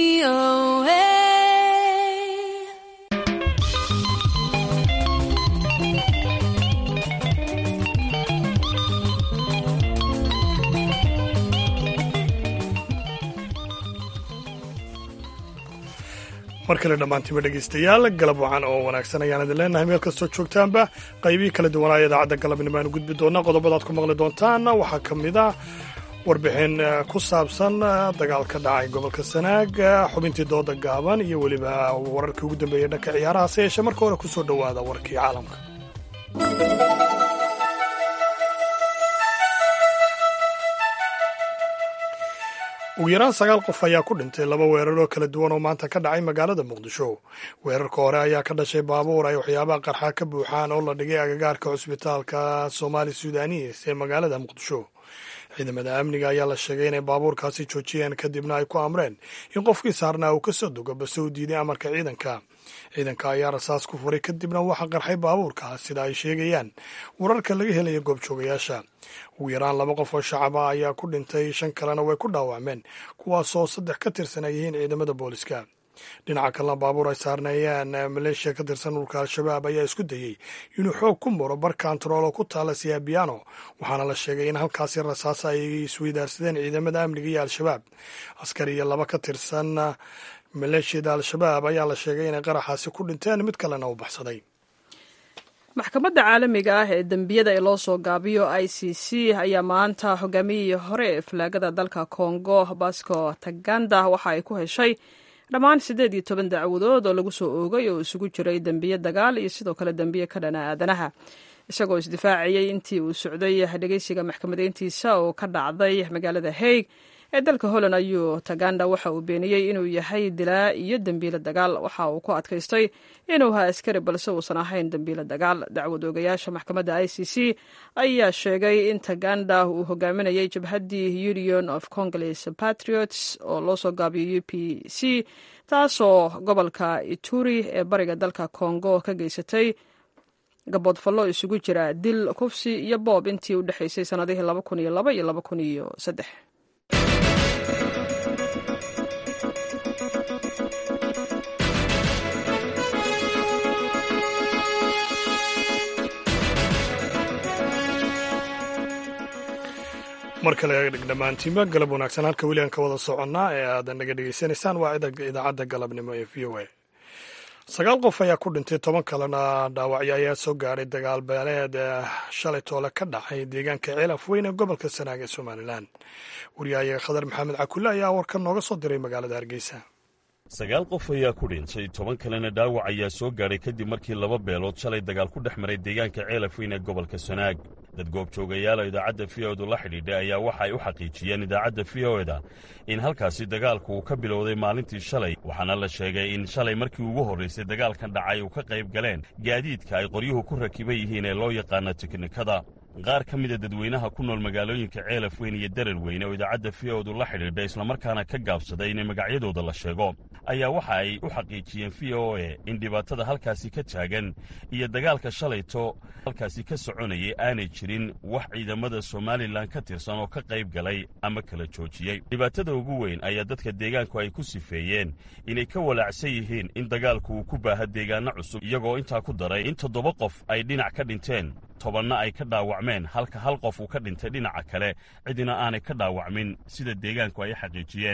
mar kale dhammaantiima dhegaystayaal galab wacan oo wanaagsan ayaan idin leenahay meel kastoo joogtaanba qaybihii kala duwanaa idaacadda galabnimo aanu gudbi doonaa qodobadaad ku maqli doontaan waxaa ka mid ah warbixin ku saabsan dagaal ka dhacay gobolka sanaag xubintii dooda gaaban iyo weliba wararkii ugu dambeeyey dhanka ciyaaraha se yeeshee marka hore ku soo dhowaada warkii caalamka ugu yaraan sagaal qof ayaa ku dhintay laba weerar oo kala duwan oo maanta ka dhacay magaalada muqdisho weerarka hore ayaa ka dhashay baabuur ay waxyaabaha qarxa ka buuxaan oo la dhigay agagaarka cusbitaalka soomaali sudanis ee magaalada muqdisho ciidamada amniga ayaa la sheegay inay baabuurkaasi joojiyeen kadibna ay ku amreen in qofkii saarnaa uu kasoo dogo base uu diiday amarka ciidanka ciidanka ayaa rasaas ku furay kadibna waxaa qarxay baabuurka sida ay sheegayaan wararka laga helaya goobjoogayaasha ugu yaraan laba qof oo shacaba ayaa ku dhintay shan kalena way ku dhaawacmeen kuwaasoo saddex ka tirsan ay yihiin ciidamada booliska dhinaca kalena baabuur ay saarneeyeen maleeshiya ka tirsan dhulka al-shabaab ayaa isku dayey inuu xoog ku muro bar kantarool oo ku taala siyabiano waxaana la sheegay in halkaasi rasaas ay isweydaarsadeen ciidamada amniga iyo al-shabaab askari iyo laba ka tirsan maleeshiyada al-shabaab ayaa la sheegay inay qaraxaasi ku dhinteen mid kalena u baxsaday maxkamadda caalamiga ah ee dembiyada ee loo soo gaabiyo i c c ayaa maanta hogaamiyihii hore ee falaagada dalka kongo basco taganda waxa ay ku heshay dhammaan siddeed iyo toban dacwadood oo lagu soo oogay oo isugu jiray dembiye dagaal iyo sidoo kale dembiye ka dhana aadanaha isagoo isdifaaciyey intii uu socday dhegeysiga maxkamadeyntiisa oo ka dhacday magaalada haig ee dalka holland ayuu taganda waxa uu beeniyey inuu yahay dilaa iyo dembiile dagaal waxa uu ku adkaystay inuu ha askari balse uusan ahayn dembiile dagaal dacwad oogayaasha maxkamadda i c c ayaa sheegay in taganda uu hogaaminayay jabhaddii union of congolese patriots oo loo soo gaabiyo u p c taasoo gobolka ituri ee bariga dalka congo ka geysatay gaboodfallo isugu jira dil kufsi iyo boob intii u dhexaysay sannadihii laba kun iyo laba iyo laba kun iyo saddex mar kale dhammaantiinba galab wanaagsan halka weli aan ka wada soconnaa ee aad naga dhegaysanaysaan waa idaacadda galabnimo ee v o a sagaal qof ayaa ku dhintay toban kalena dhaawacyo ayaa soo gaadhay dagaal beeleed shalay toole ka dhacay deegaanka ceelaf weyn ee gobolka sanaag ee somalilan wariyahayaga khadar maxamed cakulle ayaa warkan nooga soo diray magaalada hargeysa sagaal qof ayaa ku dhintay toban kalena dhaawac ayaa soo gaadhay kadib markii laba beelood shalay dagaal ku dhex maray deegaanka ceelaf weyn ee gobolka sanaag dad goobjoogayaala idaacadda v o edu la xidhiidhay ayaa waxa ay u xaqiijiyeen idaacadda v o eda in halkaasi dagaalku uu ka bilowday maalintii shalay waxaana la sheegay in shalay markii ugu horraysay dagaalkan dhacay uu ka qayb galeen gaadiidka ay qoryuhu ku rakiban yihiin ee loo yaqaano tiknikada qaar ka mida dadweynaha ku nool magaalooyinka ceelaf weyn iyo darar weyne oo idaacadda v o edu la xidhiidhay islamarkaana ka gaabsaday in magacyadooda la sheego ayaa waxa ay u xaqiijiyeen v o e in dhibaatada halkaasi ka taagan iyo dagaalka shalayto halkaasi ka soconayay aanay jirin wax ciidamada somalilan ka tirsan oo ka qayb galay ama kala joojiyey dhibaatada ugu weyn ayaa dadka deegaanku ay ku sifeeyeen inay ka walaacsan yihiin in dagaalku uu ku baaha deegaanno cusub iyagoo intaa ku daray in toddoba qof ay dhinac ka dhinteen tobanna ay ka dhaawacmeen halka hal qof uu ka dhintay dhinaca kale cidina aanay ka dhaawacmin sida deegaanku ay xaqiijiyeen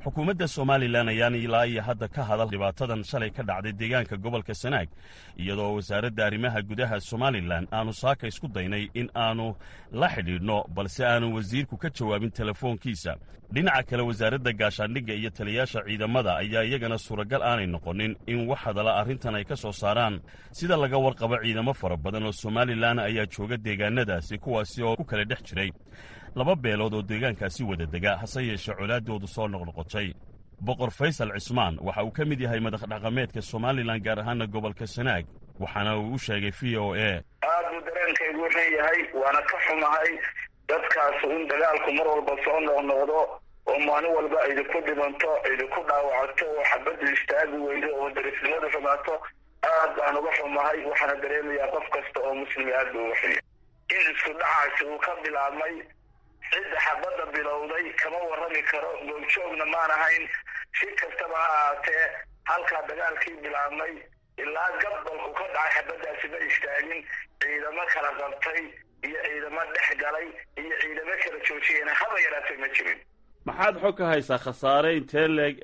xukuumadda somalilan ayaan ilaa iyo hadda ka hadal dhibaatadan shalay ka dhacday deegaanka gobolka sanaag iyadoo wasaaradda arrimaha gudaha somalilan aanu saaka isku daynay in aanu la xidhiidhno balse aanu wasiirku ka jawaabin telefoonkiisa dhinaca kale wasaaradda gaashaandhigga iyo taliyayaasha ciidamada ayaa iyagana suuragal aanay noqonin in wax hadala arrintan ay ka soo saaraan sida laga warqabo ciidamo fara badan oo somalilan ayaa jooga deegaanadaasi kuwaasi oo ku kala dhex jiray laba beelood oo deegaankaasi wada dega hase yeeshee colaaddoodu soo noqnoqotay boqor faysal cismaan waxa uu ka mid yahay madax dhaqameedka somalilan gaar ahaana gobolka sanaag waxaana uu u sheegay v o a aad buu dareenkaygu wuxuu yahay waana ka xumahay dadkaasu in dagaalku mar walba soo noqnoqdo oo maalin walba idinku dhimanto idinku dhaawacato oo xabaddu istaagi weydo oo darisnimadu xumaato aad baan uga xumahay waxaana dareemayaa qof kasta oo muslimi aad buu uga xunya in isku dhacaasi uu ka bilaabmay cidda xabadda bilowday kama warrami karo gooljoogna maan ahayn si kastaba ha ahaatee halkaa dagaalkii bilaabmay ilaa gabalku ka dhacay xabaddaasi ma istaagin ciidamo kala qabtay iyo ciidamo dhex galay iyo ciidamo kala joojiyena haba yaraatay ma jirin maxaad xog ka haysaa khasaare intee leeg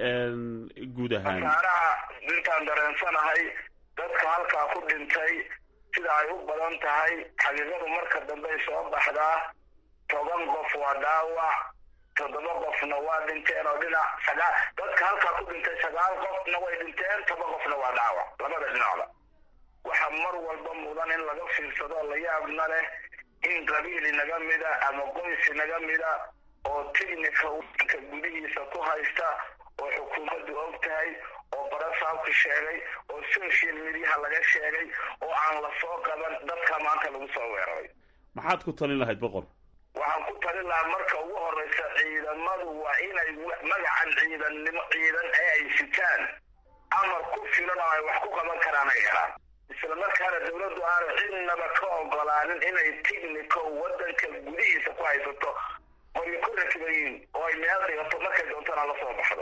guud ahaan khasaaraha intaan dareensanahay dadka halkaa ku dhintay sida ay u badan tahay xaqiiqadu marka dambey soo baxdaa toban qof waa dhaawac toddoba qofna waa dhinteen oo dhinac sagaa dadka halkaa ku dhintay sagaal qofna way dhinteen toba qofna waa dhaawac labada dhinacda waxaa mar walba mudan in laga fiirsado la yaabna leh in qabiil inaga mida ama qoys inaga mida oo tignika wadanka gudihiisa ku haysta oo xukuumaddu og tahay oo barasaabku sheegay oo social mediaha laga sheegay oo aan la soo qaban dadka maanta lagu soo weeraray maxaad ku talin lahayd boqor waxaan ku talin lahaa marka ugu horeysa ciidamadu waa inay magacan ciidannimo ciidan ee ay sitaan amar ku filan oo ay wax ku qaban karaan ay helaan isla markaana dawladdu aanu cidnaba ka ogolaanin inay tignico wadanka gudihiisa ku haysato qoryo ku rakibayiin oo ay meel dhigato markay doontana la soo baxdo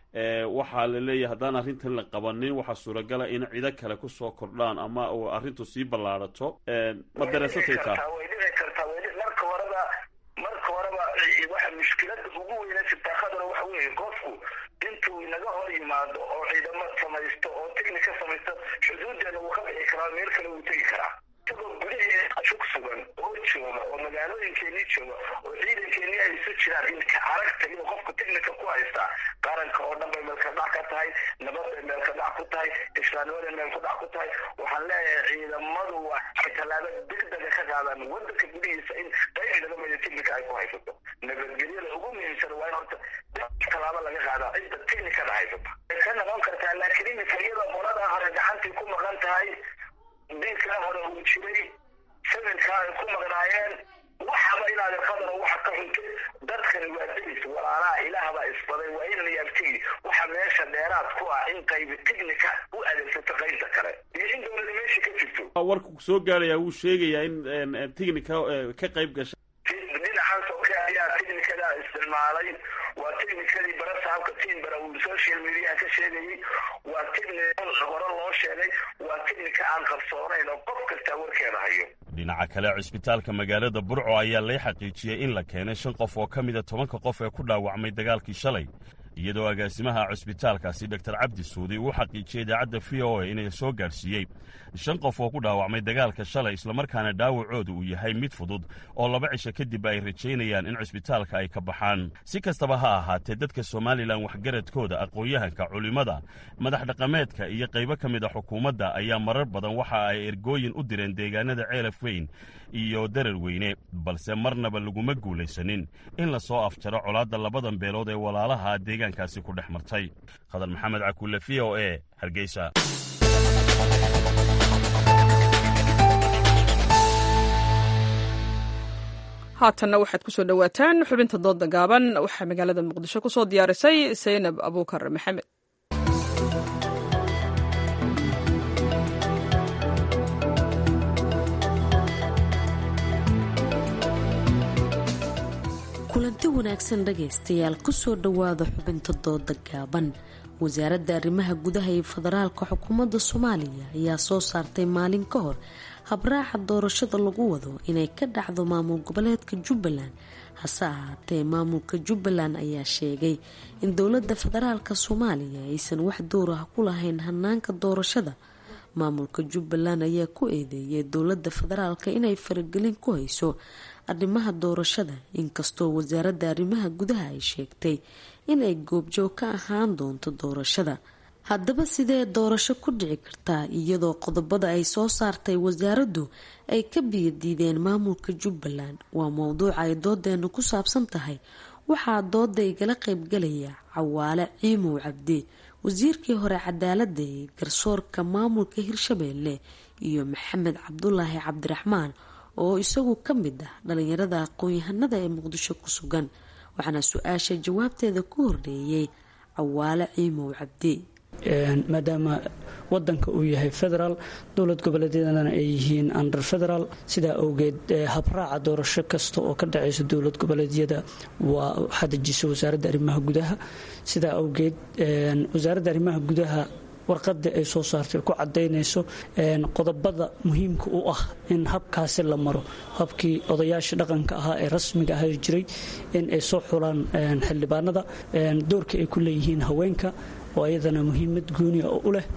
waxaa la leeyahay haddaan arrintan la qabanin waxaa suuragala in cido kale kusoo kordhaan ama uu arrintu sii ballaarato ma dareensatay taa way dhici kartaa way marka horeba marka horeba waxa mushkilada ugu weyna sitaakadana waxa weeye qofku intuu inaga hor yimaado oo ciidamo samaysto oo tignika samaysto xuduudeena wuu ka bixi karaa meel kale wuu tegi karaa isagoo gudaheeda shug sugan oo jooga oo magaalooyinkeenii jooga oo ciidankeenii ay isu jiraan in ka aragta inuu qofku tignika ku haystaa qaranka oo dhan bay meelka dhac ka tahay nabad bay meelka dhac ku tahay islaamnimaday meelka dhac ku tahay waxaan leeyahay ciidamadu waa ay tallaabo degdega ka qaadaan wadanka gudihiisa in qayb ciidamada tignika ay ku haysato nabadgelyada ugu muhiimsan waa in horta tallaabo laga qaadaa cidda tignikada haysata way ka noqon kartaa laakiin iminka iyada qoladaa hore gacantii ku maqan tahay diinkaa hore uu jiray samirkaa ay ku maqnaayeen waxaba inaad qadar waxa ka xuntay dadkani waa delis walaalaha ilaah baa isbaday waa in la yaabtigi waxa meesha dheeraad ku ah in qaybi tignika u adeegsato qaybta kale iyo in dowlada meesha ka jirto warku soo gaarayaa wuu sheegayaa in tignika ka qayb gasha dhinacan soke ayaa tignikada isticmaalay waa tignikadii barasaabka timbara uu social mediaha ka sheegayay waa tignika hore loo sheegay waa tignika aan qarsoonayn oo qof kastaa warkeeda hayo dhinaca kale cisbitaalka magaalada burco ayaa lay xaqiijiyey in la keenay shan qof oo ka mida tobanka qof ee ku dhaawacmay dagaalkii shalay iyadoo agaasimaha cusbitaalkaasi doktor cabdi suudi uu xaqiijiyey idaacadda v o a inay soo gaadhsiiyey shan qof oo ku dhaawacmay dagaalka shalay islamarkaana dhaawacooda uu yahay mid fudud oo laba cisho kadib ay rajaynayaan in cusbitaalka ay ka baxaan si kastaba ha ahaatee dadka somalilan waxgaradkooda aqoon-yahanka culimmada madax dhaqameedka iyo qaybo ka mid a xukuumadda ayaa marar badan waxa ay ergooyin u direen deegaanada ceelaf weyn iyo darar weyne balse marnaba laguma guulaysanin in la soo afjaro colaadda labadan beelood ee walaalaha deegaankaasi ku dhex martay khadar maxamed cakuule v o e hargeysa haatanna waxaad ku soo dhowaataan xubinta dooda gaaban waxaa magaalada muqdisho ku soo diyaarisay saynab abuukar maxamed kulanti wanaagsan dhagaystayaal kusoo dhowaada xubinta dooda gaaban wasaaradda arrimaha gudaha iyo federaalka xukuumadda soomaaliya ayaa soo saartay maalin ka hor habraaca doorashada lagu wado inay ka dhacdo maamul goboleedka jubbaland hase ahaatee maamulka jubbaland ayaa sheegay in dowladda federaalka soomaaliya aysan wax door ah ku lahayn hanaanka doorashada maamulka jubbaland ayaa ku eedeeyay dowladda federaalka inay faragelin ku hayso arrimaha doorashada inkastoo wasaaradda arrimaha gudaha ay sheegtay inay goobjoog ka ahaan doonto doorashada haddaba sidee doorasho ku dhici kartaa iyadoo qodobada ay soo saartay wasaaraddu ay ka biyadiideen maamulka jubbaland waa mowduuca ay doodeenu ku saabsan tahay waxaa dooda igala qaybgalaya cawaale ciimow cabdi wasiirkii hore cadaaladda ee garsoorka maamulka hirshabeelle iyo maxamed cabdulaahi cabdiraxmaan oo isagu ka mid ah dhalinyarada aqoon-yahanada ee muqdisho ku sugan waxaana su-aasha jawaabteeda ku horreeyay cawaale ciimow cabdi maadaama wadanka uu yahay federaal dowlad goboleedyadana ay yihiin under federaal sidaa awgeed habraaca doorasho kasta oo ka dhacaysa dowlad goboleedyada waa waxaa dejisa wasaaradda arrimaha gudaha sidaa awgeed wasaaradda arrimaha gudaha warqada ay soo saartay ku cadaynayso qodobada muhiimka u ah in habkaasi la maro habkii odayaasha dhaqanka ahaa ee rasmiga ah jiray in ay soo xulaan xildhibaanada doorka ay ku leeyihiin haweenka oo ayadana muhiimad gooniya u leh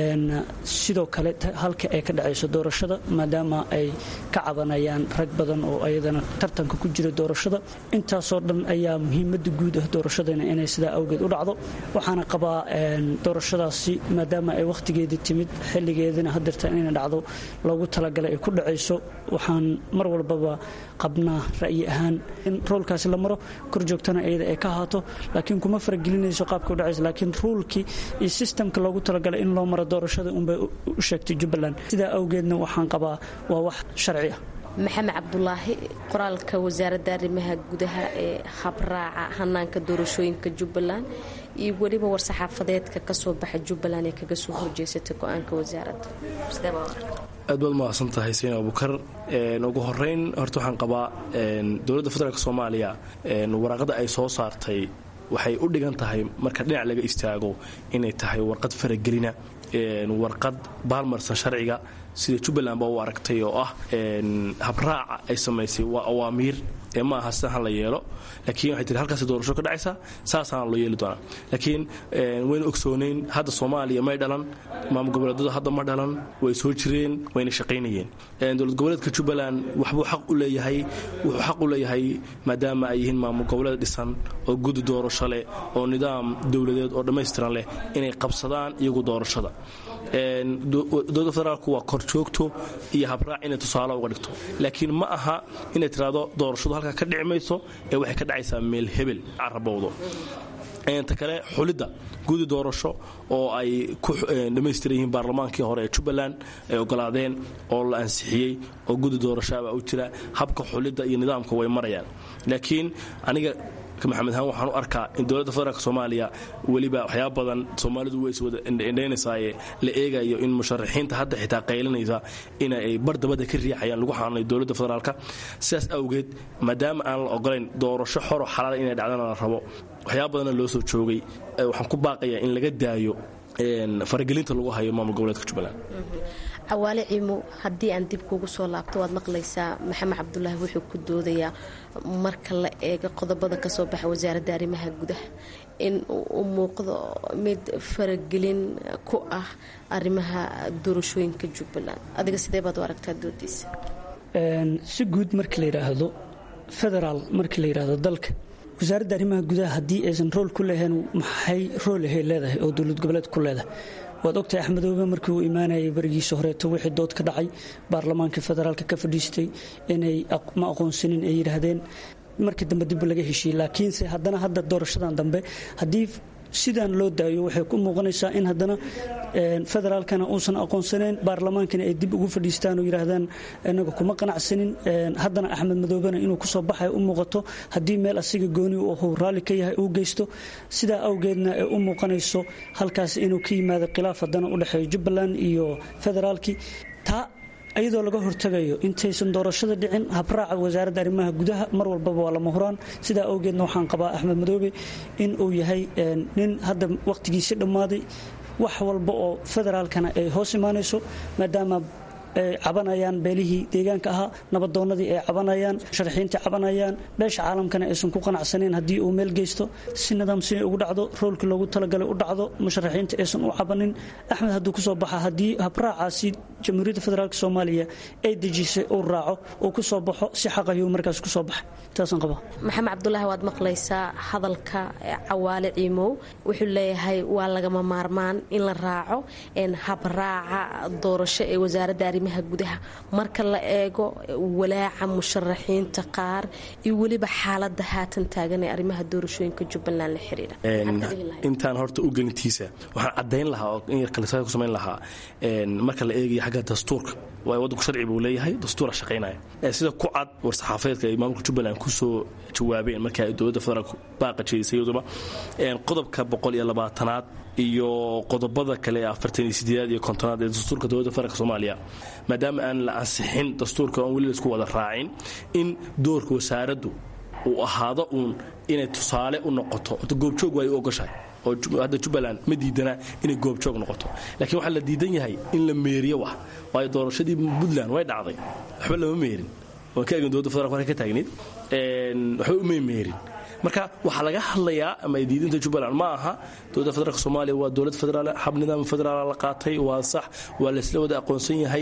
sidoo kale halka ay ka dhacayso doorashada maadaama ay ka cabanayaan rag badan oo ayadana tartanka ku jira doorashada intaasoo dhan ayaa muhiimada guud ah doorashadana inay sidaa awgeed u dhacdo waxaana qabaa doorashadaasi maadaama ay wakhtigeedii timid xilligeedina hadeertaan inay dhacdo loogu talagalay ay ku dhacayso waxaan mar walbaba qabnaa ra'yi ahaan in roolkaasi la maro kor joogtana iyada ay ka ahaato laakiin kuma faragelinayso qaabka u dhacayso laakiin ruulkii iyo sistamka loogu talagalay in loo maro doorashada unbay u sheegtay jubbaland sidaa awgeedna waxaan qabaa waa wax sharci ah maxamed cabdulaahi qoraalka wasaaradda arrimaha gudaha ee habraaca hanaanka doorashooyinka jubbaland iyo weliba war-saxaafadeedka kasoo baxa jubbaland ee kaga soo horjeesatay go-aanka wasaaradda aad baad mahadsan tahay sayn abukar ugu horeyn horta waxaan qabaa dowladda federaalk soomaaliya waraaqada ay soo saartay waxay u dhigan tahay marka dhinac laga istaago inay tahay warqad faragelina warqad baalmarsan sharciga sida jubbaland baa u aragtay oo ah habraaca ay samaysay waa awaamiir ee ma aha sidan ha la yeelo laakiin waxay tiri halkaas doorasho ka dhacaysa saasaana loo yeeli doonaa laakiin wayna ogsoonayn hadda soomaaliya may dhalan maamul goboleedyadu hadda ma dhalan way soo jireen wayna shaqaynayeen dowlad goboleedka jubbaland waxbuu xaq u leeyahay wuxuu xaq u leeyahay maadaama ay yihiin maamul goboleed dhisan oo gudi doorasho leh oo nidaam dowladeed oo dhammaystiran leh inay qabsadaan iyagu doorashada dowladda federaalku waa korjoogto iyo habraac inay tusaale uga dhigto laakiin ma aha inay tiraahdo doorashadu halkaa ka dhici mayso ee waxay ka dhacaysaa meel hebel carabowdo ta kale xulidda gudi doorasho oo ay ku dhammaystiran yihiin baarlamaankii hore ee jubbaland ay ogolaadeen oo la ansixiyey oo gudi doorashoabaa u jira habka xulidda iyo nidaamka way marayaan laakiin aniga maxamed ahaan waxaan u arkaa in dowladda federaalk soomaaliya weliba waxyaaba badan soomaalidu way iswada indhaynaysaayee la eegayo in musharaxiinta hadda xitaa qaylinaysa in ay bardabada ka riixayaan lagu xaanay dowladda federaalka sidaas awgeed maadaama aan la ogolayn doorasho xoro xalaala inay dhacdana la rabo waxyaaba badanna loo soo joogay waxaan ku baaqayaa in laga daayo faragelinta lagu hayo maamul goboleedka jubbaland cawaale ciimo haddii aan dib kugu soo laabto waad maqlaysaa maxamed cabdulaahi wuxuu ku doodayaa marka la eego qodobada kasoo baxa wasaaradda arrimaha gudaha in u muuqdo mid faragelin ku ah arrimaha doorashooyinka jubbaland adiga sidee baad u aragtaa doodiisa si guud markii la yidhaahdo federaal markii la yidhaahdo dalka wasaaradda arrimaha gudaha haddii aysan rool ku lehayn maxay roolahay leedahay oo dowlad goboleed ku leedahay waad ogtahay axmedoobe markii uu imaanayay berigiisa horeeto wixii dood ka dhacay baarlamaanka federaalka ka fadhiistay inay ma aqoonsanin ay yidhaahdeen markii dambe dib laga heshiiyey laakiinse haddana hadda doorashadan dambe haddii sidaan loo daayo waxay ku muuqanaysaa in haddana federaalkana uusan aqoonsaneyn baarlamaankana ay dib ugu fadhiistaan oo yidhaahdaan inaga kuma qanacsanin haddana axmed madoobena inuu kusoo baxay u muuqato haddii meel asiga gooni uu raalli ka yahay uu geysto sidaa awgeedna ay u muuqanayso halkaas inuu ka yimaado khilaaf haddana u dhexeeyo jubbaland iyo federaalkii taa iyadoo laga hortagayo intaysan doorashada dhicin habraaca wasaaradda arrimaha gudaha mar walbaba waa lama huraan sidaa awgeedna waxaan qabaa axmed madoobe in uu yahay nin hadda wakhtigiisi dhammaaday wax walba oo federaalkana ay hoos imaanayso maadaama ay cabanayaan beelihii deegaanka ahaa nabadoonnadii ay cabanayaan musharaxiintii cabanayaan beesha caalamkana aysan ku qanacsaneen haddii uu meel geysto si nidaamsini ugu dhacdo roolkii loogu talagalay u dhacdo musharaxiinta aysan u cabanin axmed hadduu kusoo baxa haddii habraacaasi jamhuuriyadda federaalk soomaaliya ay dejisay uu raaco uu ku soo baxo si xaqayuu markaas kusoo baxay taasaan qabaa maxamed cabdulaahi waad maqlaysaa hadalka cawaale ciimow wuxuu leeyahay waa lagama maarmaan in la raaco habraaca doorasho ee wasaaradda arrimaha gudaha marka la eego walaaca musharaxiinta qaar iyo weliba xaalada haatan taagan ee arrimaha doorashooyinka jubbaland la xiriira intaan horta u gelintiisa waxaan cadayn lahaa oo in yar kalisaa ku samayn lahaa marka la eegayo xagga dastuurka waayo waddanku sharci buu leeyahay dastuura shaqaynaya sida ku cad war-saxaafadeedka ay maamulka jubbaland kusoo jawaabeen markii ay dowladda federaalk baaqa jeedisay iyaduba qodobka boqol iyo labaatanaad iyo qodobada kale ee afartan iyo sideedaad iyo kontonaad ee dastuurka dowladda federaalk soomaaliya maadaama aan la ansixin dastuurka oon weli laisku wada raacin in doorka wasaaraddu uu ahaado uun inay tusaale u noqoto goobjoog waa ay u ogoshahay oo hadda jubbaland ma diidana inay goobjoog noqoto laakiin waxaa la diidan yahay in la meeriyo wax waayo doorashadii puntland way dhacday waxba lama meerin waan ka eegin dowladda federalk markay ka taagnayd waxba umay meerin marka waxaa laga hadlayaa ama ay diidinta jubbaland ma aha dowladda federaalk soomaaliya waa dowlad federaal hab nidaam federaal la qaatay waa sax waa laysla wada aqoonsan yahay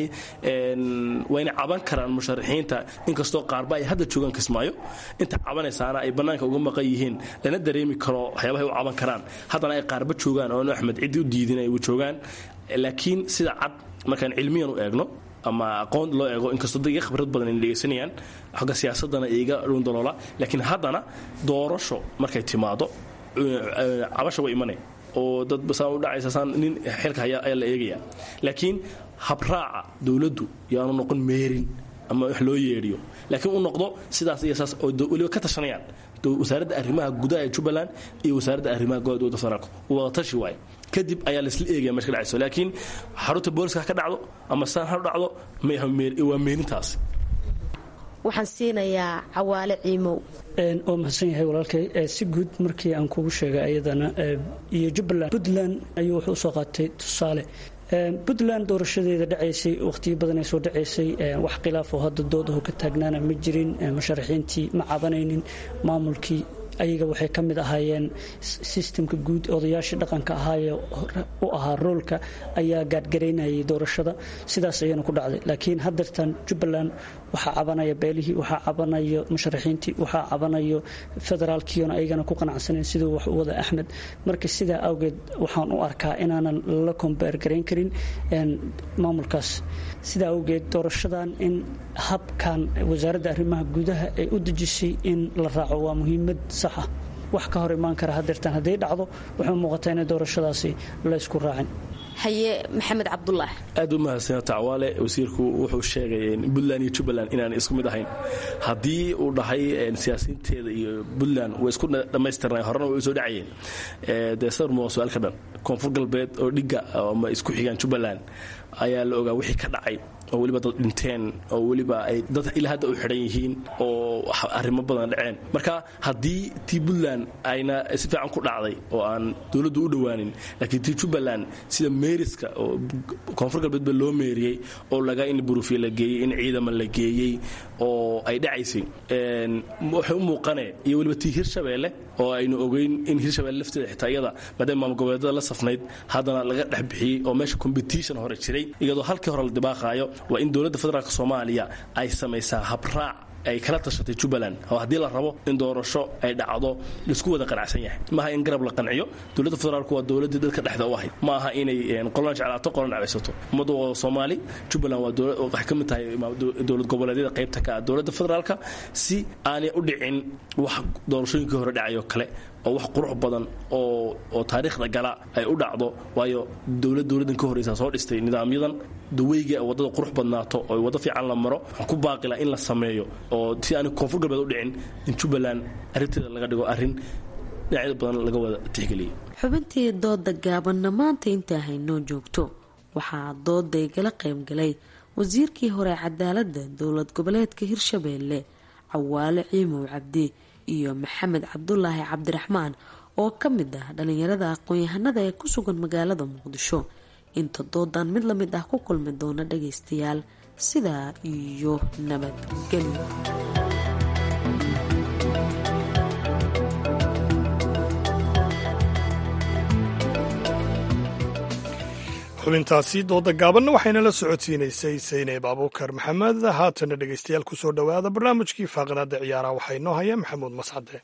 wayna caban karaan musharaxiinta inkastoo qaarba ay hadda joogaan kismaayo inta cabanaysaana ay bannaanka uga maqan yihiin lana dareemi karo waxyaabahay u caban karaan haddana ay qaarba joogaan oonu axmed ciddi u diidin ay joogaan laakiin sida cad markaan cilmiyan u eegno ama aqoon loo eego inkastoo dad iga khibrad badan ay dhegaysanayaan xagga siyaasadana iga dhundaloola laakiin haddana doorasho markay timaado cabasha way imanay oo dad saan u dhacaysa saan nin xilka haya ayaa la eegaya laakiin habraaca dowladdu yaanu noqon meerin ama wax loo yeedhiyo laakiin u noqdo sidaas iyo saas oo weliba ka tashanayaan wasaaradda arrimaha gudaha ee jubbaland iyo wasaaradda arrimaha gudaha dowladda federaalk wada tashi waaye kadib ayaa laisla eegaya meesha ka dhacayso laakiin xarunta booliska ha ka dhacdo ama saan ha dhacdo waa meerintaas waxaan siinayaa cawaale ciimow waa mahadsan yahay walaalkay si guud markii aan kugu sheegay ayadana iyo jubbaland puntland ayuu wuxuu usoo qaatay tusaale puntland doorashadeeda dhacaysay wakhtiyo badan ay soo dhacaysay wax khilaafoo hadda doodahu ka taagnaana ma jirin musharaxiintii ma cabanaynin maamulkii ayaga waxay ka mid ahaayeen sistemka guud odayaashii dhaqanka ahaaye u ahaa roolka ayaa gaadhgaraynayay doorashada sidaas ayana ku dhacday laakiin haddeertan jubbaland waxaa cabanaya beelihii waxaa cabanayo musharaxiintii waxaa cabanayo federaalkiiona ayagana ku qanacsaneyn siduu wax u wada axmed marka sidaa awgeed waxaan u arkaa inaanan la kombeer garayn karin maamulkaas sidaa awgeed doorashadan in habkan wasaaradda arrimaha gudaha ay u dejisay in la raaco waa muhiimad sax ah wax ka hor imaan kara hadeertaan hadday dhacdo wuxuu muuqataa inay doorashadaasi laysku raacin haye maxamed cabdulaahi aad u mahadsana tacwaale wasiirku wuxuu sheegay puntland iyo jubbaland inaan isku mid ahayn haddii uu dhahay siyaasiyiinteeda iyo puntland way isku dhammaystirnay horena way soo dhacayeen dee sawirma waa su-aalka dhan koonfur galbeed oo dhigga ama isku xigaan jubbaland ayaa la ogaa wixii ka dhacay oo weliba dad dhinteen oo weliba ay dad ilaa hadda u xidhan yihiin oo arrimo badan dhaceen marka haddii tii puntland ayna si fiican ku dhacday oo aan dowladdu u dhowaanin laakiin tii jubbaland sida meeriska oo koonfur galbeed ba loo meeriyey oo laga in burufiya la geeyey in ciidama la geeyey oo ay dhacaysay waxay u muuqaneen iyo weliba tii hirshabeelle oo aynu ogeyn in hirshabeelle lafteeda xitaa iyada maadaama maamul goboleedada la safnayd haddana laga dhex bixiyey oo meesha competition hore jiray iyadoo halkii hore la dibaaqaayo waa in dowladda federaalk soomaaliya ay samaysaa habraac ay kala tashatay jubbaland oo haddii la rabo in doorasho ay dhacdo laisku wada qanacsan yahay maaha in garab la qanciyo dowladda federaalku waa dowladdii dadka dhexda u ahayd ma aha inay qolana jeclaato qolana dhacaysato ummaddu waa soomaali jubbaland waa waxay ka mid tahay dowlad goboleedyada qaybta ka ah dowladda federaalka si aanay u dhicin wax doorashooyinkii hore dhacayoo kale oo wax qurux badan oo oo taariikhda gala ay u dhacdo waayo dowlad dowladdan ka horreysa soo dhistay nidaamyadan daweyga waddada qurux badnaato oo waddo fiican la maro waxaan ku baaqila in la sameeyo oo si aan koonfur galbeed u dhicin in jubbaland arrinteeda laga dhigo arrin dhinacyada badan laga wada tixgeliyay xubintii dooda gaabanna maanta intaa haynoo joogto waxaa dooda igala qaybgalay wasiirkii hore cadaaladda dowlad goboleedka hirshabeelle cawaale ciimow cabdi iyo maxamed cabdulaahi cabdiraxmaan oo ka mid ah dhalinyarada aqoon-yahanada ee ku sugan magaalada muqdisho inta doodan mid lamid ah ku kulmi doona dhagaystayaal sidaa iyo nabadgelyo xubintaasi dooda gaabanna waxayna la socodsiinaysay sayneeb abuukar maxamed haatana dhegaystayaal ku soo dhowaada barnaamijkii faaqnaada ciyaaraha waxaa inoo haya maxamuud mascade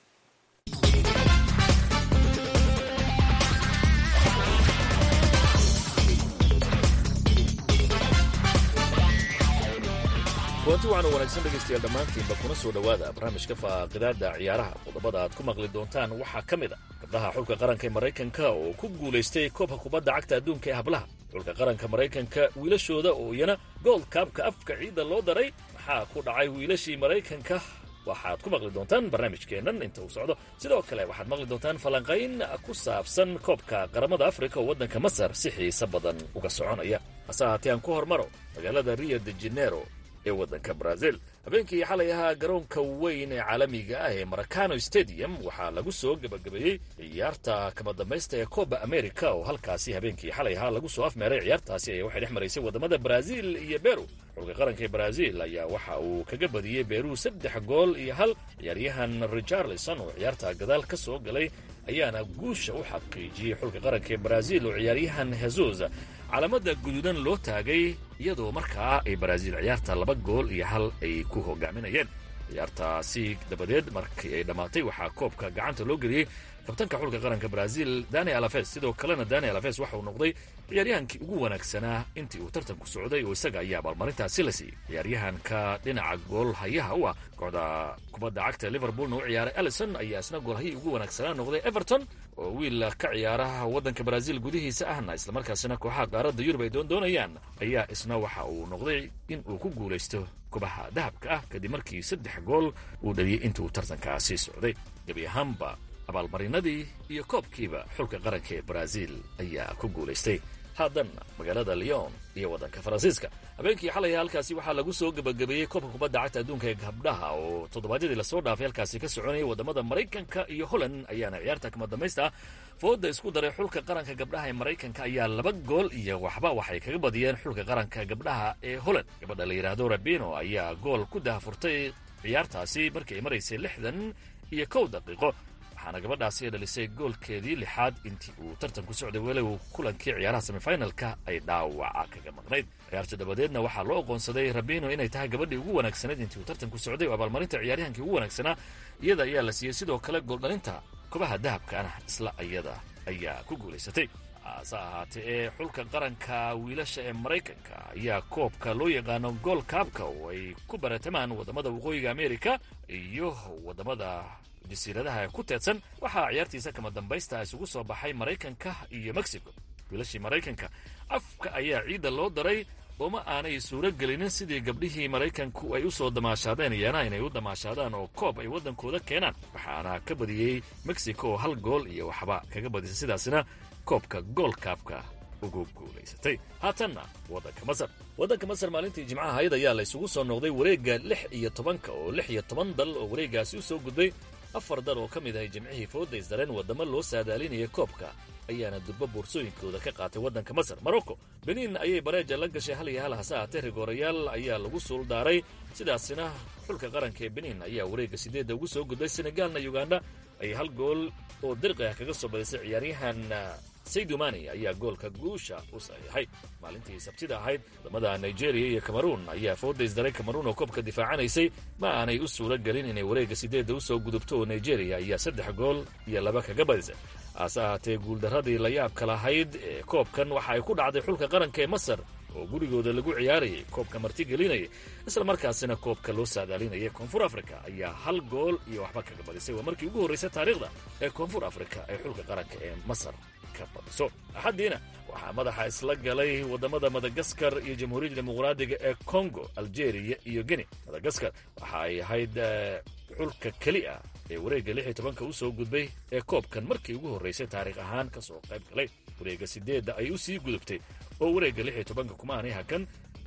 kulanti waxaana wanaagsan dhegaystayaal dhammaantiinba kuna soo dhowaada barnaamijka faaqidaada ciyaaraha qodobada aad ku maqli doontaan waxaa ka mid a gabdhaha xulka qaranka ee maraykanka oo ku guulaystay koobka kubadda cagta adduunka ee hablaha xulka qaranka maraykanka wiilashooda oo iyana gold kaabka afka ciidda loo daray maxaa ku dhacay wiilashii maraykanka waxaad ku maqli doontaan barnaamijkeennan inta uu socdo sidoo kale waxaad maqli doontaan falanqayn ku saabsan koobka qaramada afrika oo waddanka masar si xiise badan uga soconaya hase ahaatee aan ku hormaro magaalada rio de janero ee waddanka brazil habeenkii xalay ahaa garoonka weyn ee caalamiga ah ee maracano stadium waxaa lagu soo gebagabeeyey ciyaarta kama dambaysta ee coba america oo halkaasi habeenkii xalay ahaa lagu soo afmeeray ciyaartaasi ayaa waxay dhex maraysay waddamada brazil iyo beru xulka qaranka ee brazil ayaa waxa uu kaga badiyey beru saddex gool iyo hal ciyaaryahan richarlison oo ciyaarta gadaal ka soo galay ayaana guusha u xaqiijiyey xulka qaranka ee brazil oo ciyaaryahan hesus calaamada guduudan loo taagay iyadoo markaa ay brazil ciyaarta laba gool iyo hal ay ku hogaaminayeen ciyaartaasi dabadeed markii ay dhammaatay waxaa koobka gacanta loo geliyey kabtanka xulka qaranka brazil dani alafes sidoo kalena dani alafes waxa uu noqday ciyaaryahankii ugu wanaagsanaa intii uu tartanku socday oo isaga ayaa abaalmarintaasi la siiyey ciyaaryahanka dhinaca gool hayaha u ah kooxda kubadda cagta liverpoolna u ciyaaray alison ayaa isna goolhayii ugu wanaagsanaa noqday everton oo wiil ka ciyaaraha waddanka brazil gudihiisa ahna islamarkaasina kooxaha qaaradda yurub ay doondoonayaan ayaa isna waxa uu noqday in uu ku guulaysto kubaha dahabka ah kadib markii saddex gool uu dhaliyey intuu tartankaasi socday gebi ahaanba abaalmarinadii iyo koobkiiba xulka qaranka ee brazil ayaa ku guulaystay haddana magaalada leon iyo waddanka faransiiska habeenkii xalay halkaasi waxaa lagu soo gebagabeeyey koobka kubadda cagta adduunka ee gabdhaha oo toddobaadyadii lasoo dhaafay halkaasi ka soconayay waddamada maraykanka iyo holland ayaana ciyaarta kama dambaysta fooda isku daray xulka qaranka gabdhaha ee maraykanka ayaa laba gool iyo waxba waxay kaga badiyeen xulka qaranka gabdhaha ee holland gabadha la yidhaahdo rabino ayaa gool ku dahafurtay ciyaartaasi markii ay maraysay lixdan iyo kow daqiiqo waxaana gabadhaasi dhalisay goolkeedii lixaad intii uu tartanku socday weli uu kulankii ciyaaraha semifinalka ay dhaawaca kaga maqnayd ciyaarta dabadeedna waxaa loo aqoonsaday rabino inay tahay gabadhii ugu wanaagsanayd intii uu tartanku socday oo abaalmarinta ciyaaryahankii ugu wanaagsanaa iyada ayaa la siiyey sidoo kale gooldhalinta kubaha dahabkaana isla iyada ayaa ku guulaysatay hase ahaatee ee xulka qaranka wiilasha ee maraykanka ayaa koobka loo yaqaano gool kaabka oo ay ku baratamaan waddamada waqooyiga amerika iyo waddamada jasiiradaha ku teedsan waxaa ciyaartiisa kama dambaysta isugu soo baxay maraykanka iyo mexico wiilashii maraykanka afka ayaa ciidda loo daray ooma aanay suuro gelinin sidii gabdhihii maraykanku ay u soo damaashaadeen iyana inay u damaashaadaan oo koob ay waddankooda keenaan waxaana ka badiyey mexico oo hal gool iyo waxba kaga badisay sidaasina koobka goolkaabka ugu guulaysatay haatanna waddanka masar waddanka masar maalintii jimcaha ahayd ayaa la isugu soo noqday wareegga lix iyo tobanka oo lix iyo toban dal oo wareeggaasi u soo gudbay afar dal oo ka mid ahay jimcihii fooda isdareen waddamo loo saadaalinaya koobka ayaana durbo boorsooyinkooda ka qaatay waddanka masar morocco benin ayay bareeja la gashay hal iyo hal hase ahaatee rigoorayaal ayaa lagu suuldaaray sidaasina xulka qaranka ee benin ayaa wareegga sideedda ugu soo gudbay senegaalna uganda ayay hal gool oo dirqi ah kaga soo badisay ciyaaryahan saydumani ayaa goolka guusha u saxiixay maalintii sabtida ahayd wadamada nigeria iyo cameruun ayaa fooda isdaray cameruun oo koobka difaacanaysay ma aanay u suuro gelin inay wareegga sideedda usoo gudubto oo nigeria ayaa saddex gool iyo laba kaga badisay hase ahaatee guuldarradii la yaabka lahayd ee koobkan waxa ay ku dhacday xulka qaranka ee masar oo gurigooda lagu ciyaarayay koobka martigelinaya isla markaasina koobka loo saadaalinayay koonfur africa ayaa hal gool iyo waxba kaga badisay waa markii ugu horraysay taariikhda ee koonfur africa ee xulka qaranka ee masar ka badiso axaddiina waxaa madaxa isla galay waddamada madagaskar iyo jamhuuriyadda dimuqraadiga ee congo algeria iyo guinea madagaskar waxa ay ahayd xulka keli ah ee wareegga lix iyo tobanka u soo gudbay ee koobkan markii ugu horraysay taariikh ahaan ka soo qayb galay wareegga sideedda ay u sii gudubtay oo wareegga lix iyo tobanka kuma aanay hakan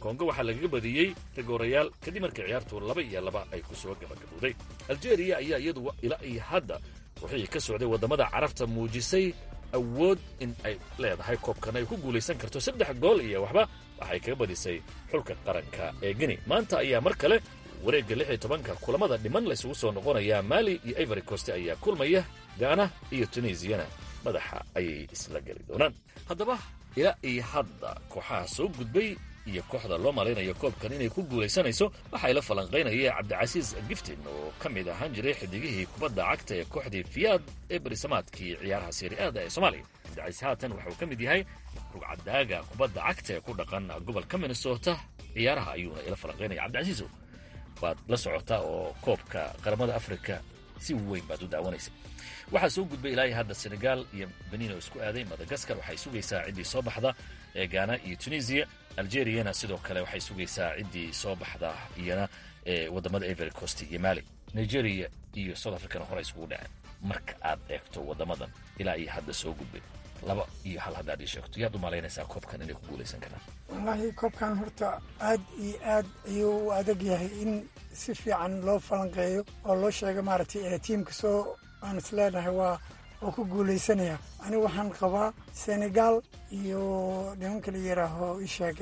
kongo waxaa lagaga badiyey rigoorayaal kadib markii ciyaartu laba iyo laba ay ku soo gabagabowday aljeeriya ayaa iyadu ilaa iyo hadda wixii ka socday waddamada carabta muujisay awood in ay leedahay koobkan ay ku guulaysan karto saddex gool iyo waxba waxay kaga badisay xulka qaranka ee geni maanta ayaa mar kale wareegga lix iyo tobanka kulamada dhiman laysugu soo noqonayaa maali iyo ivory cost ayaa kulmaya gaana iyo tunisiyana madaxa ayay isla geli doonaan haddaba ilaa iyo hadda kooxaha soo gudbay iyo kooxda loo malaynayo koobkan inay ku guulaysanayso waxay la falanqaynaya cabdicasiis giftin oo ka mid ahaan jiray xidigihii kubadda cagta ee kooxdii fiyaad ee berisamaadkii ciyaaraha seeri'aada ee soomaaliya cabdicasiis haatan waxa uu ka mid yahay rugcadaaga kubadda cagta ee ku dhaqan gobolka minnesota ciyaaraha ayuuna ila falanqaynaya cabdicasiisow waad la socotaa oo koobka qaramada afrika si weyn baad u daawanaysa waxaa soo gudbay ilaa iyo hadda senegal iyo benin oo isku aaday madagaskar waxay sugaysaa ciddii soo baxda ee gaana iyo tunisiya algeriyana sidoo kale waxay sugaysaa ciddii soo baxda iyana ee waddamada ivory coast iyo mali nigeria iyo south africana hore isugu dhaceen marka aad eegto waddamadan ilaa iyo hadda soo gudbay laba iyo hal haddaad ii sheegto yaad u malaynaysaa koobkan inay ku guulaysan karaan wallaahi koobkan horta aad iyo aad ayuu u adag yahay in si fiican loo falanqeeyo oo loo sheego maaragtay ee tiimka soo aan is leenahay waa oo ku guulaysanaya anigu waxaan qabaa senegal iyo nimanka la yidhaaho isheeg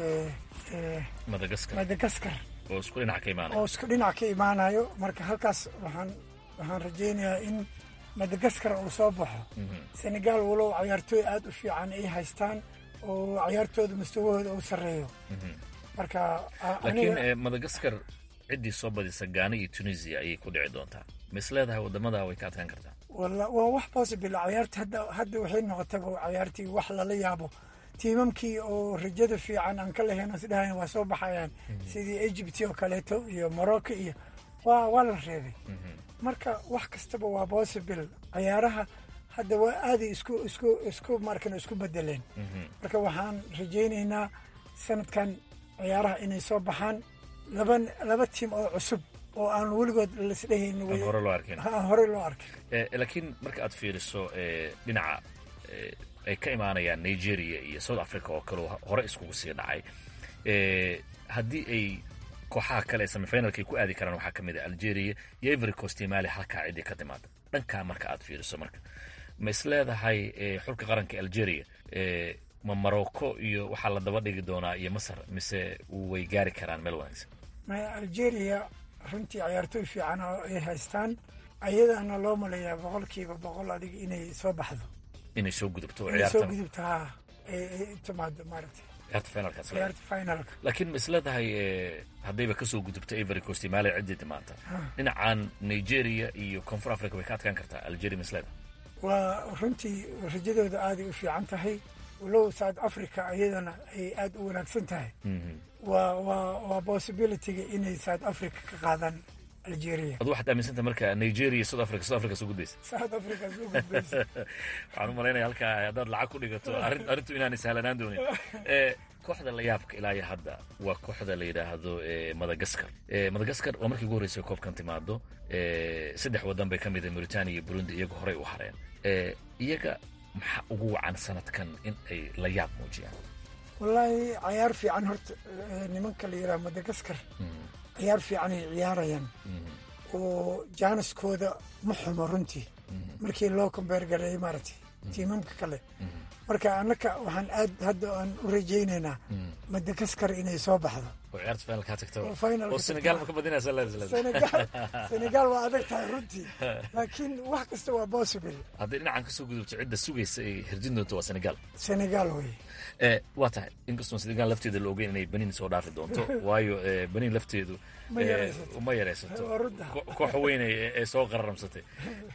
ee madagaskar madagaskar oo isku dhinac ka imaanaya oo isku dhinac ka imaanayo marka halkaas waxaan waxaan rajaynayaa in madagaskar uu soo baxo senegal walow cayaartooy aad u fiican ay haystaan oo cayaartooda mustawahooda uu sarreeyo marka laakiin madagaskar ciddii soo badisa gaana iyo tunisia ayay ku dhici doontaa mis leedahay waddamada way ka adkaan kartaa walla waa wax possible cayaarta hadda hadda waxay noqotaba cayaartii wax lala yaabo tiimamkii oo rajada fiican aan ka lahayn isdhahayn waa soo baxayaan sidii egypt oo kaleeto iyo morocco iyo waa waa la reebay marka wax kastaba waa possible cayaaraha hadda waa aaday isku isku isku markan isku bedeleen marka waxaan rajaynaynaa sanadkan ciyaaraha inay soo baxaan laba laba tiim oo cusub oo aan weligood lasdhehayn aan hore loo arkin aan horey loo arkin laakiin marka aad fiiriso dhinaca ay ka imaanayaan nigeria iyo south africa oo kale hore iskugu sii dhacay haddii ay kooxaha kale ee semifinalka ay ku aadi karaan waxaa ka mid ah algeria iyo ivory coast iyo mali halkaa ciddii ka timaada dhankaa marka aad fiiriso marka ma is leedahay xulka qaranka algeria ma morocco iyo waxaa la daba dhigi doonaa iyo masar mise way gaari karaan meel wanaagsan maya algeria runtii cayaartooy fiican oo ay haystaan ayadaana loo maleeyaa boqolkiiba boqol adiga inay soo baxdo inay soo gudubto inay soo gudubto ha ay timaado maaragtay ciyaarta finalkaas ciyaarta finalka laakiin ma is leedahay haddayba kasoo gudubto ivory coast iyo mali ciddii timaanta dhinacan nigeria iyo koonfur africa way ka adkaan kartaa algeria ma is leedahay waa runtii rajadooda aaday u fiican tahay walow south africa iyadana ay aad u wanaagsan tahay waa waa waa possibilityga inay south africa ka qaadaan algeria adu waxaad aaminsanta marka nigeria iyo south africa south africa soo gudbaysa south africa soo gudbaysa waxaan u malaynaya halkaa haddaad lacag ku dhigato arrin arrintu inaanay sahlanaan doonin kooxda la yaabka ilaa iyo hadda waa kooxda la yidhaahdo madagaskar madagaskar waa markii ugu horreysay koobkan timaado saddex waddan bay ka mid ah mauritania iyo burundi iyaga horey u hareen iyaga maxaa ugu wacan sanadkan in ay la yaab muujiyaan wallaahi cayaar fiican horta nimanka la yidhaha madagaskar ciyaar fiican ay ciyaarayaan oo jaaniskooda ma xumo runtii markii loo kombeer gareeyay maaragtay tiimamka kale marka annaka waxaan aad hadda aan u rajaynaynaa madagaskar inay soo baxdo oo ciyaarta finalka tagta oo finalka oo senegal ma ka badinaysa senegal senegal waa adag tahay runtii laakiin wax kasta waa possible haddii dhinacan kasoo gudubto cidda sugaysa ay hirjin doonto waa senegal senegal wey waa tahay inkastoo senegal lafteeda la ogeyn inay benin soo dhaafi doonto waayo benin lafteedu ma yaraysato koox weyn ee soo qararamsatay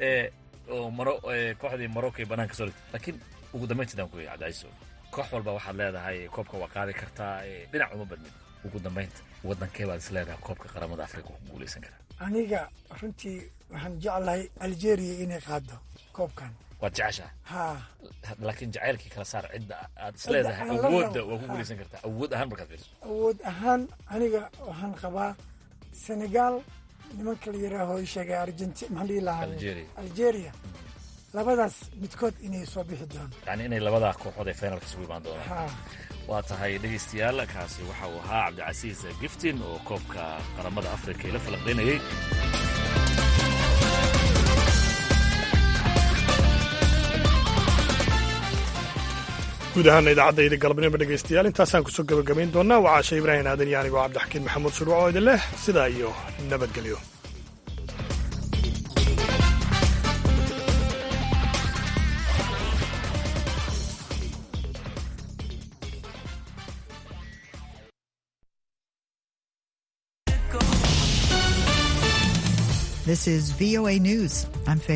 oo maro kooxdii marocco ay banaanka soo dhigtay laakiin ugu dambayntiidaan ku cabdicaiso koox walba waxaad leedahay koobka waa qaadi kartaa dhinac uma badnin ugu dambaynta waddankee baad is leedahay koobka qaramada afrika ku guulaysan karaa aniga runtii waxaan jeclahay algeria inay qaado koobkan waad jeceshaha ha laakiin jacaylkii kala saar cidda aad is leedahay awoodda waa ku guulaysan kartaa awood ahaan markaad fiiriso awood ahaan aniga waxaan qabaa senegal nimanka la yidhaaho sheegay argenti maxaan dhihi lahaa algeria labadaas midkood inay soo bixi doonto yani inay labadaa kooxood ee finalka isugu imaan doonaan Ha. waa tahay dhegaystayaal kaasi waxa uu ahaa cabdicasiis giftin oo koobka qaramada afrika ila falanqaynayey guud ahaana idaacaddaydii galabnimo dhegaystayaal intaasaan kusoo gebagabayn doonaa waa caashe ibraahim aadan iyo anigoo cabdixakiin maxamuud shuruuc oo idin leh sidaa iyo nabadgelyo This is VOA News. I'm Faith.